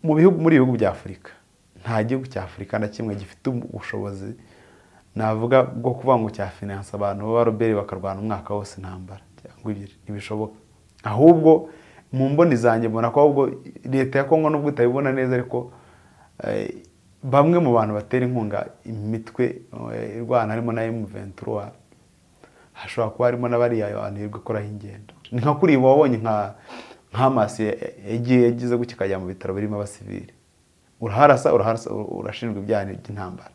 mu bihugu muri ibihugu bya afurika nta gihugu cya afurika na kimwe gifite ubushobozi navuga bwo kuvuga ngo cyafinansa abantu b'abaroberi bakarwana umwaka wose intambara cyangwa ibiri ntibishoboka ahubwo mu mboni zanjye mbona ko ahubwo leta ya kongo nubwo itabibona neza ariko bamwe mu bantu batera inkunga imitwe irwana harimo na emu ventura hashobora kuba harimo n'abariya abantu ikoraho ingendo ni nka kuri ibi wabonye nka hamasi yagiye yagize gutya ikajya mu bitaro birimo abasivili uraharasa uraharasa urashinjwa ibyaha by'intambara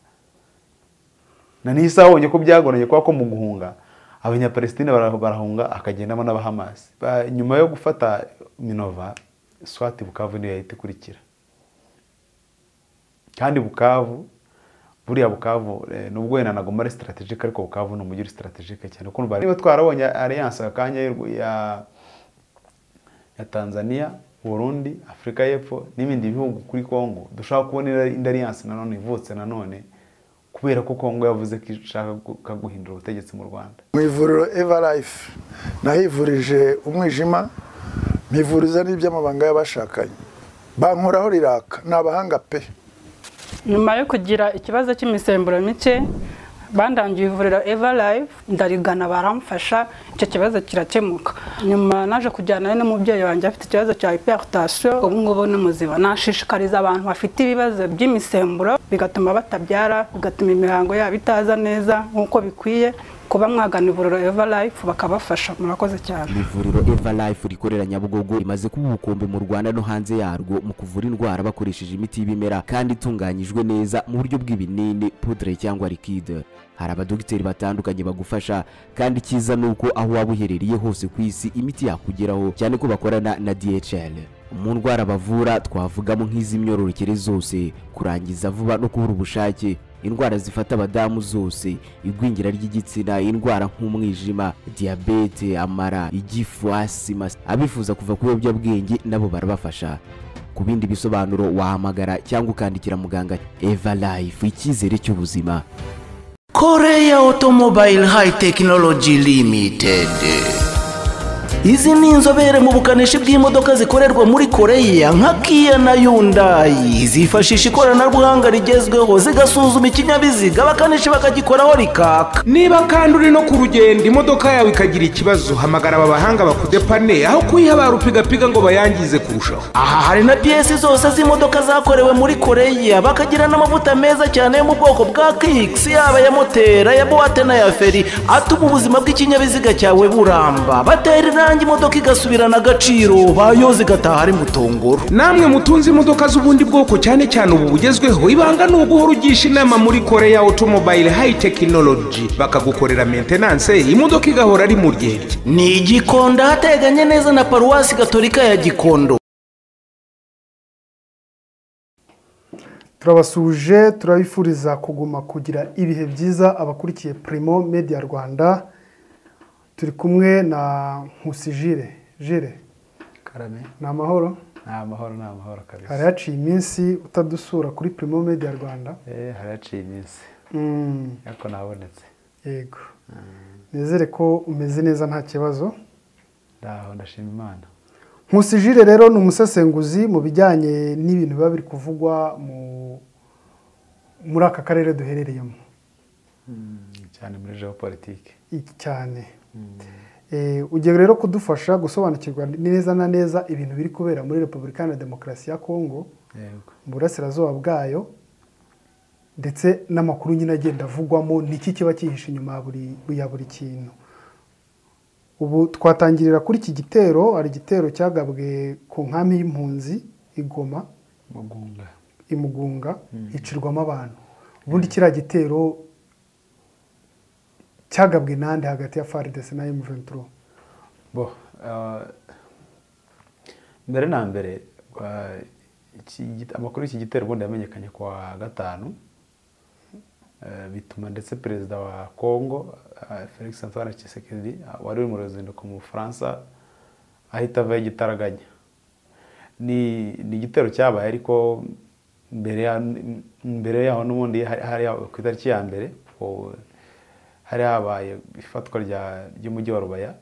na n'isaha wabonye ko byagoranye kubera ko mu guhunga abanyapalestine barahunga akagendamo n'abahamasi nyuma yo gufata minova swati bukavu niyo yahita ikurikira kandi bukavu buriya bukavu nubwo wenda ntabwo ari sitaratejike ariko bukavu ni umujyi uri sitaratejike cyane kumva niba twarabonye ariyanse akanya ya tanzania burundi afurika y'epfo n'ibindi bihugu kuri congo dushobora kubona indi ariyanse nanone ivutse nanone kubera ko kongo yavuze ko ishaka guhindura ubutegetsi mu rwanda mu ivuriro evarayifu nahivurije umwijima mpivuriza n'iby'amabanga y'abashakanye bankoraho riraka ni abahanga pe nyuma yo kugira ikibazo cy'imisemburo mike bandangiye ivuriro evarayifu ndarigana baramfasha icyo kibazo kirakemuka nyuma naje kujyana n'umubyeyi wanjye afite ikibazo cya hiperutasiyo ubu ngubu ni muzima nashishikariza abantu bafite ibibazo by'imisemburo bigatuma batabyara bigatuma imihango yabo itaza neza nk'uko bikwiye kuba mwagana ivuriro evarayifu bakabafasha murakoze cyane ivuriro evarayifu rikorera nyabugogo rimaze kuba ubukombe mu rwanda no hanze yarwo mu kuvura indwara bakoresheje imiti y'ibimera kandi itunganyijwe neza mu buryo bw'ibinini pudre cyangwa likide hari abadogiteri batandukanye bagufasha kandi icyiza ni uko aho waba uherereye hose ku isi imiti yakugeraho cyane ko bakorana na dhl mu ndwara bavura twavugamo nk'iz'imyororokere zose kurangiza vuba no kubura ubushake indwara zifata abadamu zose igwingira ry'igitsina indwara nk'umwijima diyabete amara igifu asima abifuza kuva ku biyobyabwenge nabo barabafasha ku bindi bisobanuro wahamagara cyangwa ukandikira muganga eva life icyizere cy'ubuzima koreya otomobile hayi tekinoloji limitedi izi ni inzobere mu bukanishi bw'imodoka zikorerwa muri koreya nka kiya na yundayi zifashisha ikoranabuhanga rigezweho zigasuzuma ikinyabiziga abakanishi bakagikoraho rikaka niba kandi uri no ku rugendo imodoka yawe ikagira ikibazo hamagara aba bahanga bakudepane aho kuyiha barupigapiga ngo bayangize kurushaho aha hari na piyesi zose z'imodoka zakorewe muri koreya bakagira n'amavuta meza cyane yo mu bwoko bwa kikisi yaba ya moteri aya buwate n'aya feri atuma ubuzima bw'ikinyabiziga cyawe buramba batera irangi irangi imodoka igasubirana agaciro bayo zigataha ari mutongoro namwe mutunze imodoka z'ubundi bwoko cyane cyane ubu bugezweho ibanga ni uguhora ugisha inama muri koreya otomobile hayi tekinoloji bakagukorera mentenanse imodoka igahora ari mu ryerye ni igikondo hateganye neza na paruwasi gatolika ya gikondo turabasuje turabifuriza kuguma kugira ibihe byiza abakurikiye primo media rwanda turi kumwe na nkusi jire jire karame ni amahoro ni amahoro ni amahoro kabisa hari haciye iminsi utadusura kuri primo media rwanda eh hari haciye iminsi ariko nabonetse yego nizere ko umeze neza nta kibazo ndaho ndashima imana nkusi jire rero ni umusesenguzi mu bijyanye n'ibintu biba biri kuvugwa muri aka karere duherereyemo cyane muri geopolitike cyane ugiye rero kudufasha gusobanukirwa neza na neza ibintu biri kubera muri repubulika iharanira demokarasi ya kongo mu burasirazuba bwayo ndetse n'amakuru nyine agenda avugwamo niki kiba cyihishe inyuma ya buri kintu ubu twatangirira kuri iki gitero hari igitero cyagabwe ku nkambi y'impunzi igoma imugunga hicirwamo abantu ubundi kiriya gitero cyagabwe n'andi hagati ya faridesi na emuventuro bo mbere na mbere amakuru y'iki gitero ubundi yamenyekanye ku wa gatanu bituma ndetse perezida wa kongo felix antoine Tshisekedi wari uri mu ruzinduko mu bufaransa ahita avaho igitaraganya ni igitero cyabaye ariko mbere yaho n'ubundi hari ku itariki ya mbere hari habaye ifatwa ry'umujyi wa rubaya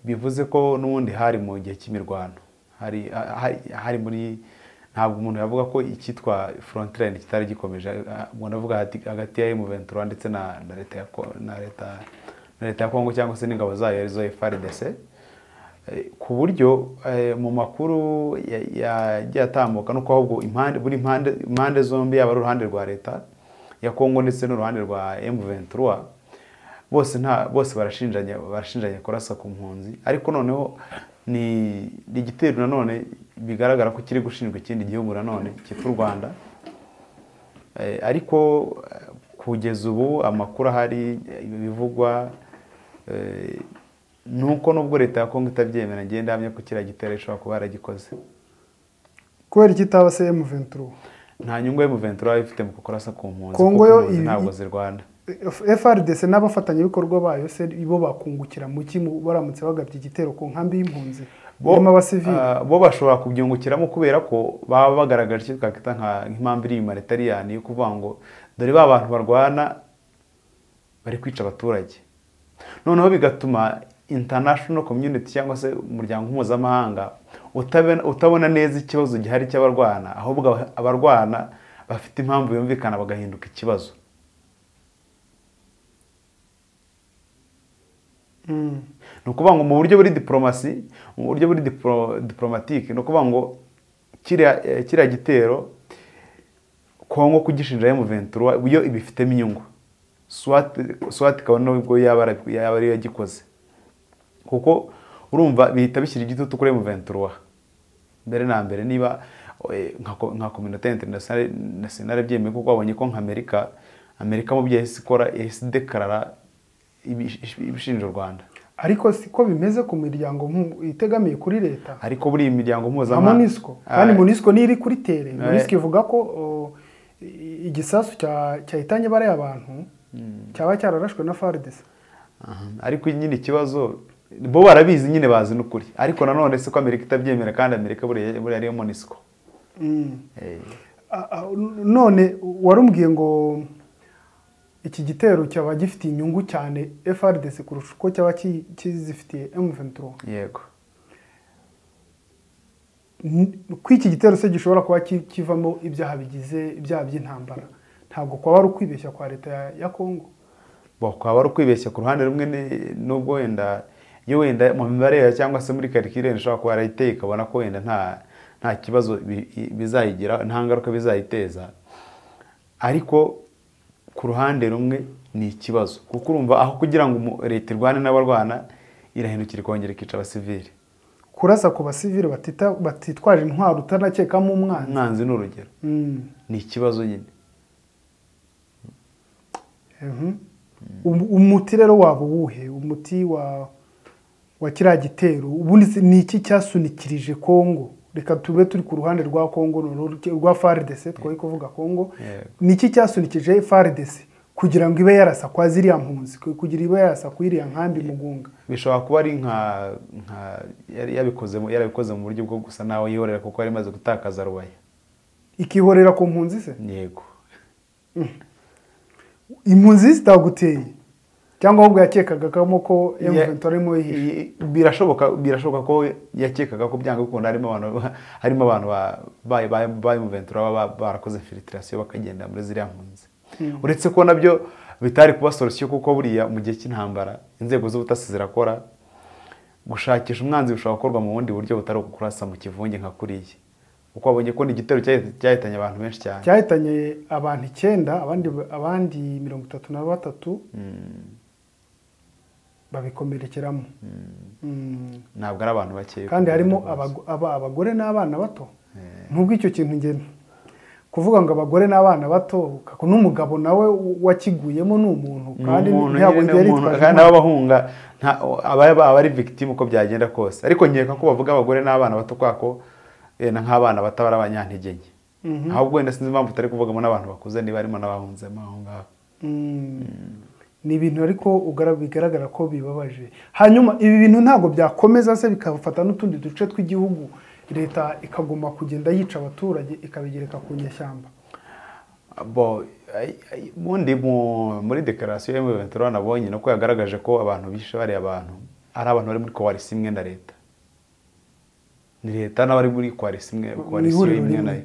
bivuze ko n'ubundi hari mu gihe cy'imirwano hari hari- hari muri ntabwo umuntu yavuga ko icyitwa frontiline kitari gikomeje umuntu avuga hagati ya M23 ndetse na na leta ya Ko- na leta na leta ya Kongo cyangwa se n'ingabo zayo arizo FARDC Eh, ku buryo eh, mu makuru ya- ya- yagiye atambuka nuko ahubwo impande buri impande impande zombi yaba ari uruhande rwa leta ya Kongo ndetse n'uruhande rwa M23 bose nta bose barashinjanya barashinjanya kurasa ku mpunzi ariko noneho ni ni igitero nanone bigaragara ko kiri gushinjwa ikindi gihugu nanone cyitwa u Rwanda Eh, ariko eh, kugeza ubu amakuru ahari eh, ibivugwa eh, ni uko nubwo leta ya kongo itabyemera ngenda hamwe ko kiriya gitero ishobora kuba yaragikoze kubera iki itaba se M23 nta nyungu M23 yaba ifite mu kukorasa ku mpunzi Kongo kuko yo impunzi ibi- ntabwo zirwana FRDC n'abafatanyabikorwa bayo se bo bakungukira mu ki mu- baramutse bagabye igitero ku nkambi y'impunzi bo irimo abasivili ah, bo bashobora kubyungukiramo kubera ko baba bagaragaje icyo twakwita nka- nk'impamvu iri inyuma leta yo kuvuga ngo dore ba bantu barwana bari kwica abaturage noneho bigatuma international community cyangwa se umuryango mpuzamahanga utabona- utabona neza ikibazo gihari cy'abarwana ahubwo aba- abarwana bafite impamvu yumvikana bagahinduka ikibazo ni ukuvuga ngo mu buryo buri diporomasi mu buryo buri diporo- diporomatike ni ukuvuga ngo kiriya eh, kiriya gitero kongo kugishinja M23 yo ibifitemo inyungu swati swati kabone nubwo yaba ari- yaba ariyo yagikoze kuko urumva bihita bishyira igitutu kuri M23 mbere na mbere niba eh, nka ko- nka kominote internationale nationale byemeye kuko babonye ko nka Amerika Amerika mu byo yahise ikora yahise dekarara ibi- ibishinja u Rwanda ariko siko bimeze ku miryango mpu- itegamiye kuri leta ariko buri iyi miryango nka mpuzamahanga MONUSCO kandi MONUSCO niyo iri kuri tere MONUSCO ivuga ko o, i- igisasu cya- cyahitanye bariya bantu cyaba cyararashwe na FARDC Aha, ariko nyine ikibazo bo barabizi nyine bazi n'ukuri ariko nanone si ko amerika itabyemera kandi amerika buriya buriya ariyo monisiko Ah, ah, none warumubwiye ngo iki gitero cyaba gifitiye inyungu cyane FRDC kurusha uko cyaba ki- kizifitiye M23 yego N- ko iki gitero se gishobora kuba ki- kivamo ibyaha bigize ibyaha by'intambara ntabwo kwaba ari ukwibeshya kwa leta ya- ya Kongo Bo, kwaba ari ukwibeshya ku ruhande rumwe ni- n'ubwo wenda iyo wenda mu mibare yayo cyangwa se muri karikirere ishobora kuba yarayiteye ikabona ko wenda nta nta kibazo bi- i- bizayigira nta ngaruka bizayiteza ariko ku ruhande rumwe ni ikibazo kuko urumva aho kugira ngo umu- leta irwane n'abarwana irahindukira ikongera ikica abasivili kurasa ku basivili batita- batitwaje intwaro utanakekamo umwanzi umwanzi ni urugero Mm. ni ikibazo nyine Mhm. Um- umuti rero waba uwuhe umuti wa wa kiriya gitero ubundi se ni iki cyasunikirije kongo reka tube turi ku ruhande rwa kongo noneho rwa faridese twari kuvuga kongo Yego. ni iki cyasunikije faridese kugira ngo ibe yarasa kwa ziriya mpunzi ku- kugira ibe yarasa ku iriya nkambi mugunga bishobora kuba ari nka nka yari yabikoze mu- yarabikoze mu buryo bwo gusa nawe yihorera kuko yari imaze gutakaza rubaya ikihorera ku mpunzi se yego impunzi zitaguteye cyangwa ahubwo yakekagagamo ko M23 arimo yihishe I- birashoboka birashoboka ko yakekaga ko byanga bikunda harimo abantu harimo abantu ba- ba- ba- ba Juventus baba ba- barakoze infiltration bakagenda muri ziriya mpunzi uretse ko nabyo bitari kuba solution kuko buriya mu gihe cy'intambara inzego z'ubutasi zirakora gushakisha umwanzi bishobora gukorwa mu bundi buryo butari ukukurasa mu kivunge nka kuriya kuko babonye ko ni igitero cyahi- cyahitanye abantu benshi cyane cyahitanye abantu icyenda abandi abandi mirongo itatu na batatu babikomerekeramo Mm. ntabwo ari abantu bakeya kandi harimo abago- aba- abagore n'abana bato nubwo icyo kintu ngena kuvuga ngo abagore n'abana bato kako n'umugabo nawe wakiguyemo ni umuntu Ni kandi umuntu ntabwo nyine, ni yari umuntu, yitwaje kandi intwaro. ababahunga aba ari victime uko byagenda kose ariko nkeka ko bavuga abagore n'abana bato kwako eh, na nk'abana bato bari abanyantege nke ahubwo wenda sinzi impamvu utari kuvugamo n'abantu bakuze niba harimo n'abahunzemo aho ngaho Mm. ni ibintu ariko ugaragara- bigaragara ko bibabaje hanyuma ibi bintu ntabwo byakomeza se bikafata n'utundi duce tw'igihugu leta ikaguma kugenda yica abaturage ikabigereka ku nyeshyamba bo ai- ai- ubundi mu- muri dekarasiyo ya M23 nabonye nuko yagaragaje ko abantu bishe bariya bantu ari abantu bari muri koalisi imwe na leta ni leta n'abari muri koalisi imwe koalisiyo ihuriro imwe rimwe. nayo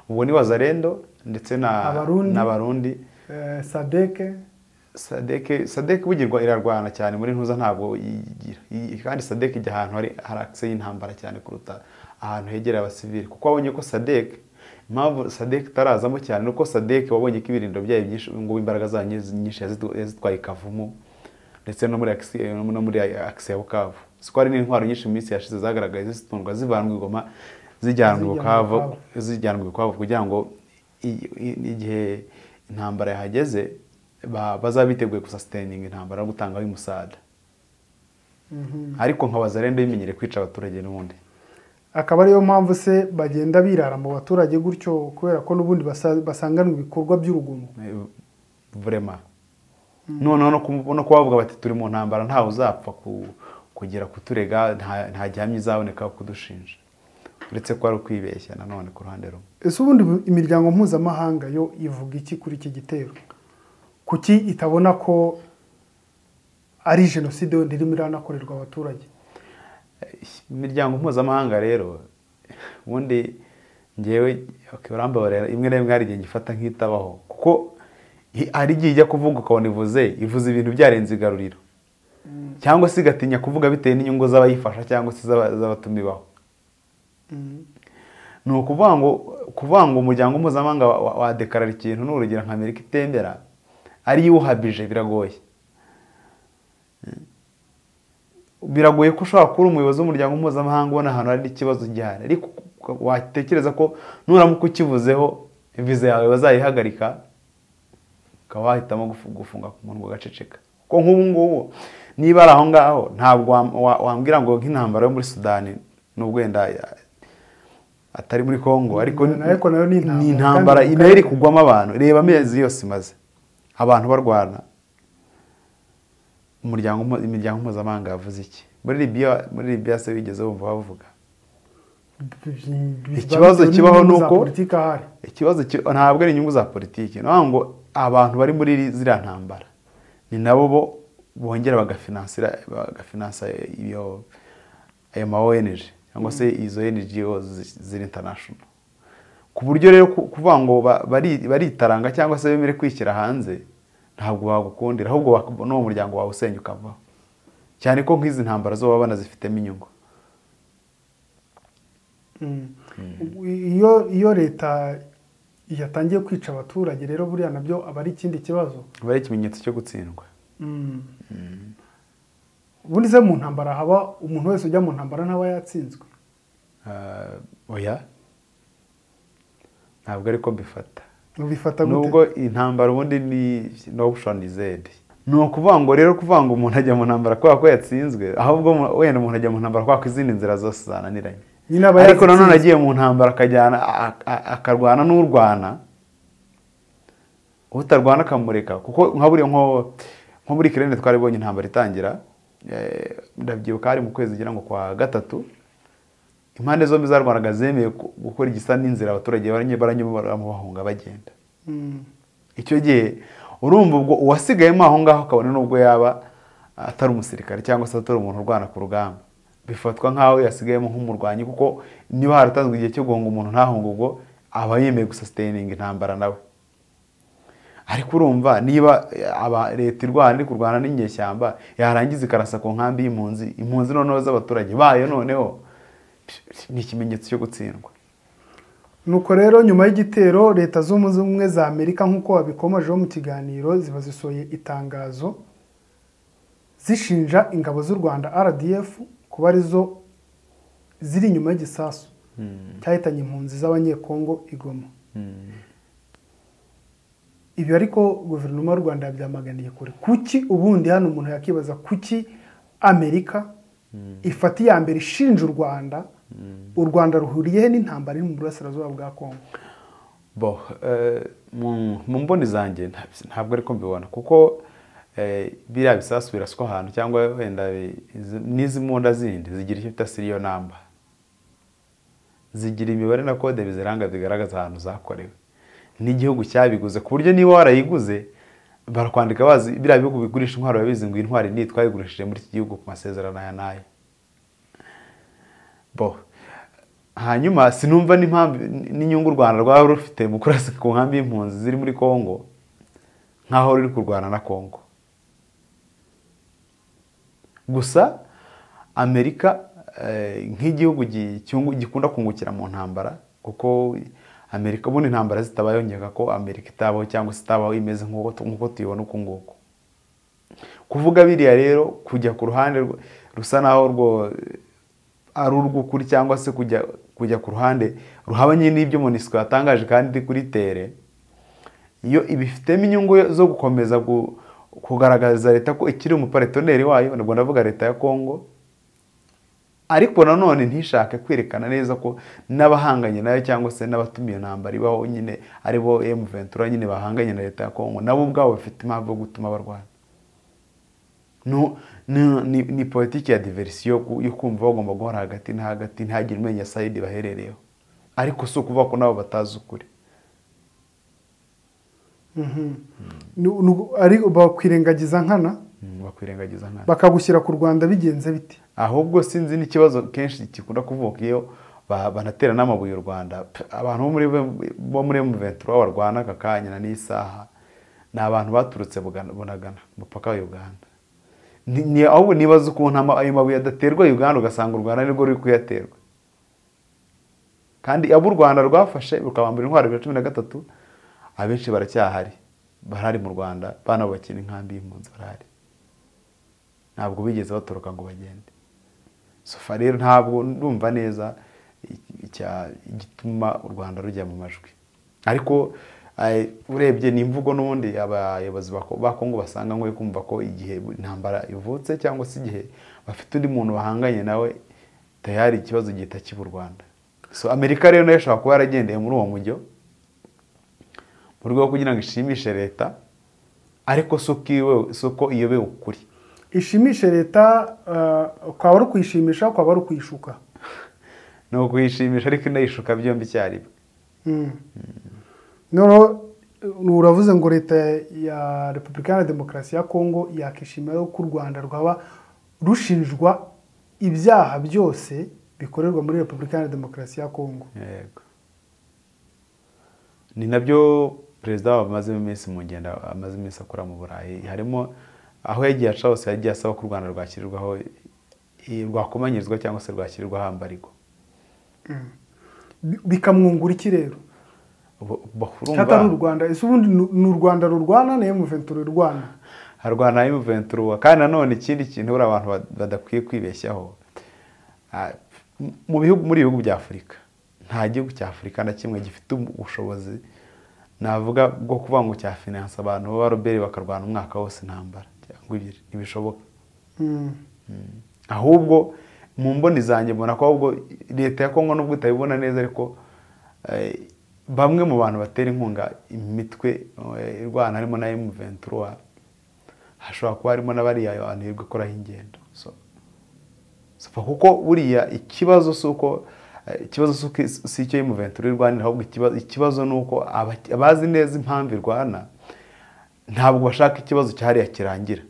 ubwo ni wazarendo ndetse na Abarundi. n'abarundi Eh, sadeke sadeke sadeke bugirwa irarwana cyane muri ntuza ntabwo yigira Iyi- kandi sadeke ijya ahantu hari harakise y'intambara cyane kuruta ahantu hegera abasivili kuko wabonye ko sadeke impamvu sadeke itarazamo cyane ni uko sadeke wabonye ko ibirindo byayo byinshi ngo imbaraga zayo nyinshi- nyinshi yazitu- yazitwaye i kavumu ndetse no muri akisi no muri akisi ya bukavu siko hari n'intwaro nyinshi mu minsi yashize zagaragaye zitundwa zivanwa i goma zijyanwa i Zijyanwa i bukavu Bukavu. zijyanwa i bukavu kugira ngo i- i- igihe intambara yahageze ba- bazaba biteguye gusasiteyininga intambara no gutangaho umusada ariko nka bazarenda bimenyere kwica abaturage n'ubundi akaba ariyo mpamvu se bagenda birara mu baturage gutyo kubera ko n'ubundi basa- basanganwa ibikorwa by'urugomo vurema noneho no ku- no kuba bavuga bati turi mu ntambara ntawe uzapfa ku- kugera kuturega nta nta gihamya izaboneka yo kudushinja uretse ko ari ukwibeshya nanone ku ruhande rumwe ese ubundi bu- imiryango mpuzamahanga yo ivuga iki kuri iki gitero kuki itabona ko ari jenoside yenda irimo iranakorerwa abaturage imiryango mpuzamahanga rero ubundi ngewe okay, urambabarira imwe na rimwe hari igihe ngifata nk'itabaho kuko i- hari igihe ijya kuvuga ukabona ivuze ivuze ibintu byarenze igaruriro cyangwa se igatinya kuvuga bitewe n'inyungu z'abayifasha cyangwa se z'aba- z'abatumibaho ni ukuvuga ngo kuvuga ngo umuryango mpuzamahanga wa- wa- wadekarara ikintu ni urugero nka amerika itemera ariyo iwuhabije biragoye biragoye ko ushobora kuba uri umuyobozi w'umuryango mpuzamahanga ubona ahantu hari ikibazo gihari ariko uka- watekereza ko nuramuka ukivuzeho viza yawe bazayihagarika ukaba wahitamo gufu- gufunga ku munwa ugaceceka kuko nk'ubu ngubu niba ari aho ngaho ntabwo wam- wa- wambwira ngo nk'intambara yo muri sudani n'ubwo wenda ya- atari muri kongo ariko Na- ariko nayo ni intambara, ni intambara kandi- nayo iri kugwamo abantu reba amezi yose imaze abantu barwana umuryango mpu- imiryango mpuzamahanga yavuze iki muri libiya muri libiya se wigeze wumva bavuga Ikibazo kibaho ni uko- politiki ahari ikibazo ki- ntabwo ari inyungu za politiki ni ukuvuga ngo abantu bari muri iri- ziriya ntambara ni nabo bo bongera bagafinansira bagafinansa iyo ayo ma ONG cyangwa se izo NGO zi- ziri international ku buryo rero ku- kuvuga ngo ba- bari- baritaranga cyangwa se bemere kwishyira hanze ntabwo bagukundira ahubwo wak- n'uwo muryango wawe usenya ukavaho cyane ko nk'izi ntambara zo baba banazifitemo inyungu iyo iyo leta yatangiye kwica abaturage rero buriya nabyo aba ari ikindi kibazo aba ari ikimenyetso cyo gutsindwa ubundi se mu ntambara haba umuntu wese ujya mu ntambara ntaba yatsinzwe Ah, oya ntabwo ariko mbifata ubifata nubwo intambara ubundi ni no option zedi ni ukuvuga ngo rero kuvuga ngo umuntu ajya mu ntambara kubera ko yatsinzwe ahubwo mu- wenda umuntu ajya mu ntambara kubera ko izindi nzira zose zananiranye Nyine aba ariko nanone yazitsinze. agiye mu ntambara akajyana a- a- akarwana n'urwana utarwana akamureka kuko nka buriya nko nko muri kirende twari bonye intambara itangira eh, ndabyibuka hari mu kwezi ngira ngo kwa gatatu impande zombi zarwanaga zemeye gu- gukora igisa n'inzira abaturage baranye- baranyuramo bahunga bagenda icyo gihe urumva ubwo uwasigayemo aho ngaho kabone n'ubwo yaba atari umusirikare cyangwa se atari umuntu urwana ku rugamba bifatwa nk'aho yasigayemo nk'umurwanyi kuko niba haratanzwe igihe cyo guhunga umuntu ntahunga ubwo aba yemeye gusasiteyininga intambara nawe ariko urumva niba eh, aba leta irwana iri kurwana n'inyeshyamba yarangiza ikarasa ku nkambi y'impunzi impunzi noneho z'abaturage bayo noneho psh, ni ikimenyetso cyo gutsindwa nuko rero nyuma y'igitero leta z'ubumwe z'ubumwe za amerika nk'uko wabikomajeho mu kiganiro ziba zisohoye itangazo zishinja ingabo z'u rwanda rdf kuba arizo ziri inyuma y'igisasu cyahitanye impunzi z'abanyekongo igoma ibi ariko guverinoma y'u rwanda yabyamaganiye kure kuki ubundi hano umuntu yakibaza kuki amerika ifata iya mbere ishinja u rwanda u rwanda ruhuriye he n'intambara iri mu burasirazuba bwa kongo bo eh, mu mu mboni zanjye nta- ntabwo ariko mbibona kuko eh, biriya bisasu biraswa ahantu cyangwa wenda bi- izi- n'izi mbunda zindi zigira icyo bita siriyo namba zigira imibare na kode biziranga bigaragaza ahantu zakorewe n'igihugu cyabiguze ku buryo niba warayiguze barakwandika bazi biriya bihugu bigurisha intwaro babizi ngo iyi ntwari ni twayigurishije muri iki gihugu ku masezerano aya n'aya bo hanyuma sinumva n'impamvu n'inyungu u rwanda rwaba rufite mu kurasa ku nkambi y'impunzi ziri muri congo nk'aho ruri kurwana na congo gusa amerika nk'igihugu gikunda kungukira mu ntambara kuko amerika ubundi intambara zitabayeho nkeka ko amerika itabaho cyangwa se itabaho imeze nk'uko tuyibona uku nguku kuvuga biriya rero kujya ku ruhande rusa naho rwo ari urw'ukuri cyangwa se kujya kujya ku ruhande ruhabanye n'ibyo monisiko yatangaje kandi kuri tere iyo ibifitemo inyungu zo gukomeza kugaragaza leta ko ikiri umuparitoneri wayo nabwo ndavuga leta ya kongo ariko nanone ntishake kwerekana neza ko n'abahanganye nayo cyangwa se n'abatumiye iyo ntambara ibaho nyine aribo emu ventura nyine bahanganye na leta ya kongo nabo ubwabo bafite impamvu yo gutuma barwana ni politiki ya diverisiyo yo kumva bagomba guhora hagati na hagati ntihagire umenya sayidi baherereyeho ariko si ukuvuga ko nabo batazi ukuri bakwirengagiza nkana bakwirengagiza nkana bakagushyira ku rwanda bigenze bite ahubwo sinzi n'ikibazo kenshi gikunda kuvuka iyo banatera n'amabuye u rwanda abantu bo muri ventura barwana aka kanya na n'isaha ni abantu baturutse bunagana umupaka wa uganda ahubwo nibaza ukuntu ayo mabuye adaterwa uganda ugasanga u rwanda nirwo ruri kuyaterwa kandi abo u rwanda rwafashe rukabambura intwaro bibiri na cumi na gatatu abenshi baracyahari barahari mu rwanda banabakina inkambi y'impunzi barahari ntabwo bigeze batoroka ngo bagende sofa rero ntabwo ndumva neza igituma u rwanda rujya mu majwi ariko urebye ni imvugo n'ubundi abayobozi ba kongo basanga nkwiye kumva ko igihe intambara ivutse cyangwa se igihe bafite undi muntu bahanganye nawe tayari ikibazo gihita kiba u rwanda so amerika rero nayo ishobora kuba yaragendeye muri uwo mujyo mu rwego kugira ngo ishimishe leta ariko si uko iyobewe ukuri ishimishe leta ukaba ari ukuyishimisha ukaba ari ukuyishuka ni ukuyishimisha ariko inayishuka byombi icyarimwe noneho uravuze ngo leta ya repubulika iharanira demokarasi ya kongo yakishimira ko u rwanda rwaba rushinjwa ibyaha byose bikorerwa muri repubulika iharanira demokarasi ya kongo ni nabyo perezida wabo amazemo iminsi mu ngendo amaze iminsi akora mu burayi harimo aho yagiye aca hose yagiye asaba ko u rwanda rwashyirirwaho rwakomanyirizwa cyangwa se rwashyirirwaho ambarigwa bikamwungura iki rero cyangwa ni u rwanda ese ubundi ni u rwanda rurwana na emuventura irwana harwana na emuventura kandi nanone ikindi kintu buriya abantu badakwiye kwibeshyaho mu bihugu muri ibihugu bya afurika nta gihugu cya afurika na kimwe gifite ubushobozi navuga bwo kuvuga ngo cyafinansa abantu baba roberi bakarwana umwaka wose intambara cyangwa ibiri ntibishoboka ahubwo mu mboni zanjye mbona ko ahubwo leta ya kongo nubwo utabibona neza ariko bamwe mu bantu batera inkunga imitwe irwana harimo na emuventura hashobora kuba harimo n'abariya abantu birirwa ikoraho ingendo kuko buriya ikibazo si uko ikibazo si icyo emuventura irwanira ahubwo ikibazo ni uko abazi neza impamvu irwana ntabwo bashaka ikibazo cyahariya kirangira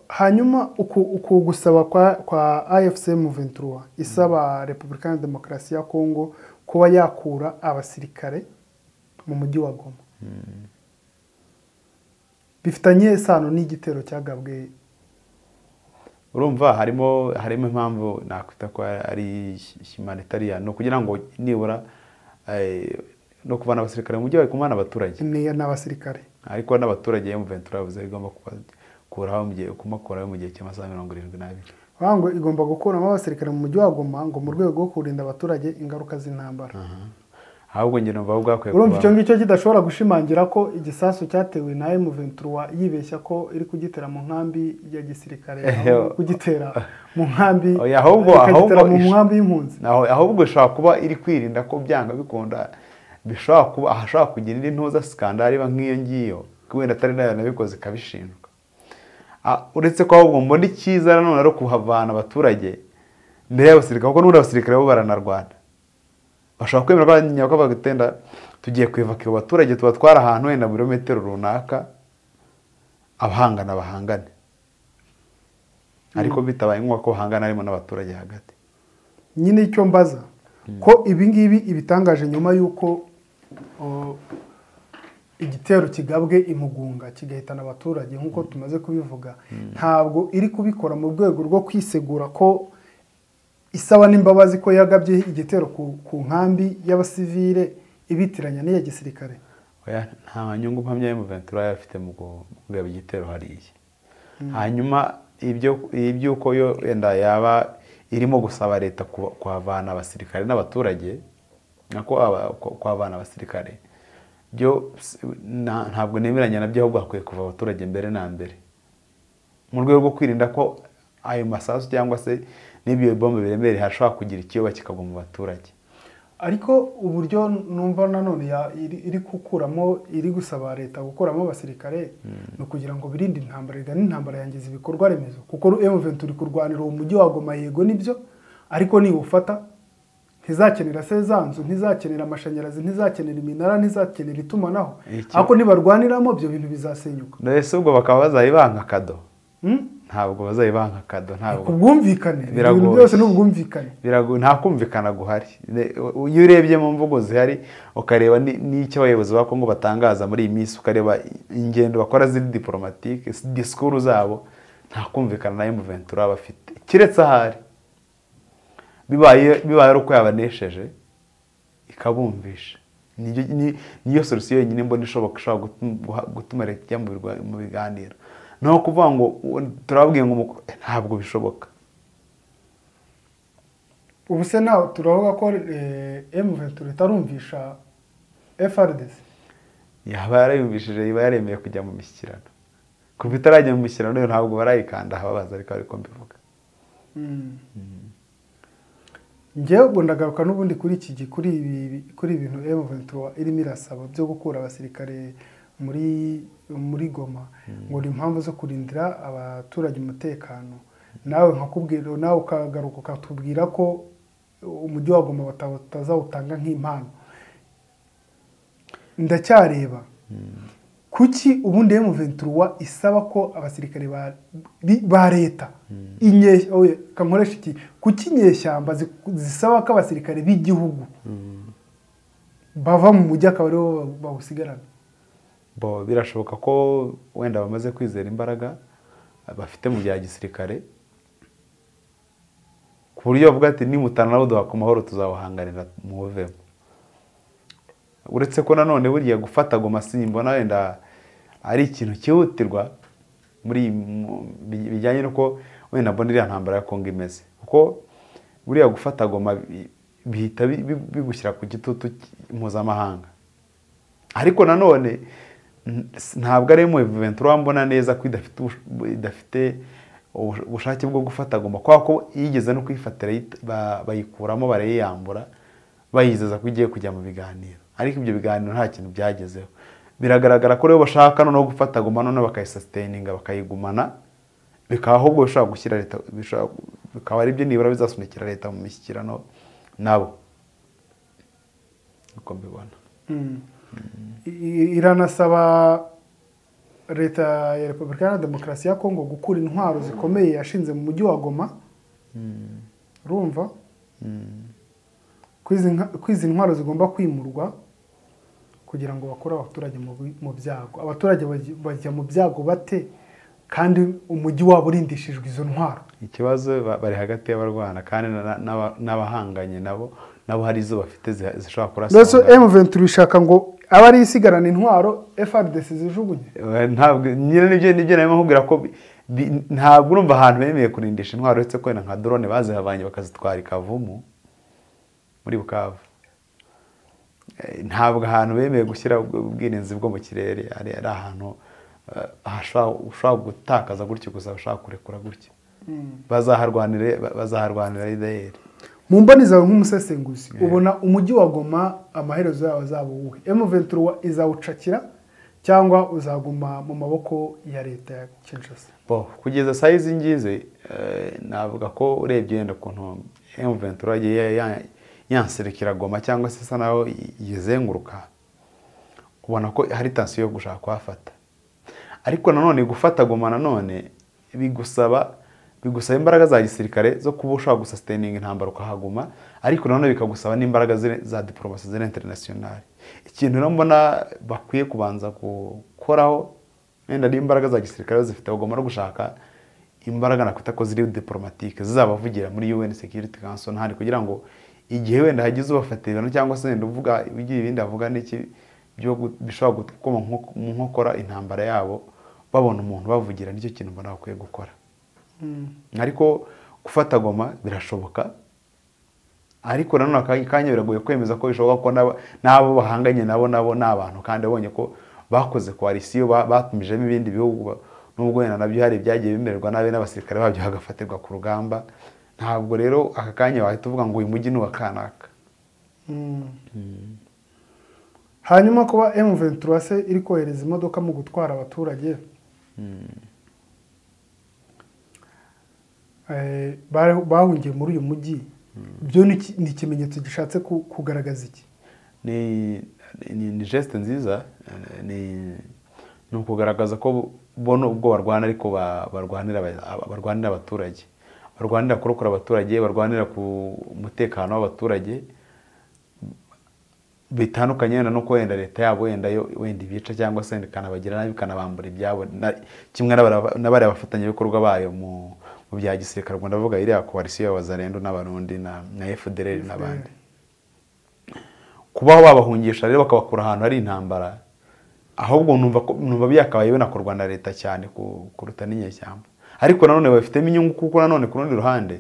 hanyuma uku gusaba kwa afcm ventura isaba repubulika ya demokarasi ya kongo kuba yakura abasirikare mu mujyi wa goma bifitanye isano n'igitero cyagabwe urumva harimo harimo impamvu nakwita ko ari humanitariya ni ukugira ngo nibura no kuvana abasirikare mu mujyi wa kumana abaturage n'abasirikare ariko n'abaturage ventura yavuze bigomba kuba gukuraho mu gihe kumakuraho mu gihe cy'amasaha mirongo irindwi n'abiri ngo igomba gukuramo abasirikare mu mujyi wa goma ngo mu rwego rwo kurinda abaturage ingaruka z'intambara ahubwo njye numva bwakwiye urumva icyo ngicyo kidashobora gushimangira ko igisasu cyatewe na emuventura yibeshya ko iri kugitera mu nkambi ya gisirikare ahubwo kugitera mu nkambi ikagitera mu nkambi y'impunzi ahubwo ishobora kuba iri kwirinda ko byanga bikunda bishobora kuba ahashobora kugira indi ntuza sikandari iba nk'iyo ngiyo wenda atari nayo nabikoze ikabishinjwa uretse ko ahubwo mbona icyiza nanone ari ukuhavana abaturage mbere y'abasirikare kuko n'ubundi abasirikare bo baranarwana bashobora kwemera ko nyabwo bagutenda tugiye kwivaka abo baturage tuba twari ahantu wenda muri metero runaka abahangana bahangane ariko bitabaye ngombwa ko bahangana harimo n'abaturage hagati nyine icyo mbaza ko ibi ngibi ibitangaje nyuma y'uko uh, igitero kigabwe imugunga kigahitana abaturage nk'uko tumaze kubivuga ntabwo iri kubikora mu rwego rwo kwisegura ko isaba n'imbabazi ko yagabye igitero ku- ku nkambi y'abasivile ibitiranya n'iya gisirikare Oya, nta nyungu mpamya y'umuventura yari afite mu gu- mu kugaba igitero hariya hanyuma ibyo iby'uko yo yenda yaba irimo gusaba leta kuba- kuhavana abasirikare n'abaturage nako aba- ku- kuhavana abasirikare byo si- na- ntabwo nemeranya nabyo ahubwo hakwiye kuva abaturage mbere na mbere mu rwego rwo kwirinda ko ayo masasu cyangwa se n'ibyo bombe biremereye hashobora kugira ikiyoba kikagwa mu baturage ariko uburyo numva nanone ya- iri iri gukuramo iri gusaba leta gukuramo abasirikare ni ukugira ngo birinde intambara igana intambara yangiza ibikorwa remezo kuko M23 iri kurwanira uwo mujyi wa Goma yego nibyo ariko niwufata ntizakenera se za nzu ntizakenera amashanyarazi ntizakenera iminara ntizakenera itumanaho Icyo- ariko nibarwaniramo ibyo bintu bizasenyuka mbese ubwo bakaba bazayibanka kado Hmm? ntabwo bazayibanka kado ntabwo ku bwumvikane ibyo bintu Biragoye. byose ni ubwumvikane Birago- nta kumvikana guhari Ne- u- iyo urebye mu mvugo zihari ukareba ni- n'icyo abayobozi ba kongo batangaza muri iyi minsi ukareba i- ingendo bakora ziri diporomatike s- disikuru zabo nta kumvikana na emuventura bafite keretse ahari bibaye bibaye ari uko yabanesheje ikabumvisha Niryo- ni- niyo solusiyo yonyine mbona ishoboka ishobora gutum- guha- gutuma leta ijya mu birwa- mu biganiro naho kuvuga ngo u- turababwiye ngo umuko- ntabwo bishoboka ubu se nawe turavuga ko eh, M23 itarumvisha FRDC yaba yarayumvishije iba yaremeye kujya mu mishyikirano kuva itarajya mu mishyikirano yo ntabwo barayikanda ahababaza ariko ariko mbivuga njyewe ubwo ndagaruka n'ubundi kuri iki gi- kuri ibi kuri ibintu M23 irimo irasaba byo gukura abasirikare muri muri Goma ngo ni impamvu zo kurindira abaturage umutekano nawe nkakubwira nawe ukagaruka ukatubwira ko umujyi wa Goma bata- batazawutanga nk'impano ndacyareba kuki ubundi M23 isaba ko abasirikare ba, bi- ba leta inye oye kankoresha iki kuki inyeshyamba zi- zisaba ko abasirikare b'igihugu bava mu mujyi akaba aribo ba- bawusigarana bo birashoboka ko wenda bamaze kwizera imbaraga bafite mu bya gisirikare ku buryo bavuga ati nimutana nabo duhaka amahoro tuzawuhanganira muwuvemo uretse ko nanone buriya gufata goma simbona wenda ari ikintu cyihutirwa muri iyi- mu- bi- bijyanye n'uko wenda mbona iriya ntambara ya kongo imeze kuko buriya gufata goma bi- bihita bi- bi- bigushyira ku gitutu cy- mpuzamahanga ariko nanone n- s- ntabwo ari M23 mbona neza ko idafite ubush- bu- idafite ubush- ubushake bwo gufata goma kwa ko yigeze no kuyifatira yit- ba- bayikuramo barayiyambura bayizeza ko igiye kujya mu biganiro ariko ibyo biganiro nta kintu byagezeho biragaragara ko rero bashaka noneho gufata goma noneho bakayisusitaininga bakayigumana bikaba ahubwo bishobora gushyira leta bishobora- bikaba ari byo nibura bizasunikira leta mu mishyikirano nabo uko mbibona I- iranasaba leta ya repubulika iharanira demokarasi ya kongo gukura intwaro zikomeye yashinze mu mujyi wa goma urumva ko izi nka- ko izi ntwaro zigomba kwimurwa kugira ngo bakure abaturage mu bi- mu byago abaturage bajya- bajya mu byago bate kandi umujyi wabo urindishijwe izo ntwaro ikibazo ba- bari hagati y'abarwana kandi na- na- n'aba- n'abahanganye nabo nabo hari izo bafite ziha- zishobora mbese kurasanga M23 ishaka ngo abe ari isigarana intwaro FRDC zijugunye Eh, ntabwo nyine nibyo nibyo narimo nkubwira ko bi- bi- ntabwo urumva ahantu bemeye kurindisha intwaro uretse ko wenda nka drone bazihavanye bakazitwara i kavumu muri bukavu Eh, ntabwo ahantu bemeye gushyira ubwo ubwirinzi bwo mu kirere ari ari ahantu eh, hashobora- ushobora gutakaza gutyo gusa ushobora kurekura gutyo bazaharwanire ba- bazaharwanira idayeri mu mboni zawe nk'umusesenguzi ubona umujyi wa goma amaherezo yawe azaba uwuhe M23 izawucakira cyangwa uzaguma mu maboko ya leta ya Kinshasa bo kugeza saa izi ngizi eh, navuga ko urebye yenda ukuntu M23 yagiye ya- yanserukira goma cyangwa se isa naho yi- yizenguruka ubona ko hari tansiyo yo gushaka kuhafata ariko nanone gufata goma nanone bigusaba bigusaba imbaraga za gisirikare zo kuba ushobora gusasiteninga intambara ukahaguma ariko nanone bikagusaba n'imbaraga zire- za diporomasi ziri interinasiyonari ikintu rero mbona bakwiye kubanza gukoraho wenda n'imbaraga za gisirikare zifite bagomba no gushaka imbaraga nakwita ko ziri diporomatike zizabavugira muri UN Security Council ntari kugira ngo igihe wenda hagize ubafatira ibihano cyangwa se wenda uvuga ugira ibindi avuga n'iki byo gu- bishobora gukoma nko- mu nkokora intambara yabo babona umuntu bavugira nicyo kintu mbona bakwiye gukora ariko gufata goma birashoboka ariko nanone akanya kanya biragoye kwemeza ko bishoboka ko n'aba- n'abo bahanganye nabo nabo ni abantu kandi abonye ko bakoze koalisiyo ba- batumijemo ibindi bihugu ba- nubwo wenda nabyo hari ibyagiye bemererwa nabi n'abasirikare babyo hagafatirwa ku rugamba ntabwo rero aka kanya wahita uvuga ngo uyu mujyi ni uwa kanaka hanyuma kuba M23 se iri kohereza imodoka mu gutwara abaturage Eh, bare- bahungiye muri uyu mujyi byo ni iki- ni ikimenyetso gishatse ku- kugaragaza iki ni ni ni geste nziza ni ni ukugaragaza ko bo nubwo barwana ariko ba- barwanira aba- barwanira abaturage barwanira kurokora abaturage barwanira ku mutekano w'abaturage bitandukanye wenda no ko wenda leta yabo wenda yo wenda ibica cyangwa se wenda ikanabagira nabi ikanabambura ibyabo na- kimwe n'abara- n'abariya bafatanyabikorwa bayo mu mu bya gisirikare ubwo ndavuga iriya koalisiyo y'abazarendo n'abarundi na na FDLR n'abandi kubaho babahungisha rero bakabakura ahantu hari intambara ahubwo numva ko- numva byakabaye binakorwa na leta cyane ku- kuruta n'inyeshyamba ariko nanone babifitemo inyungu kuko nanone ku rundi ruhande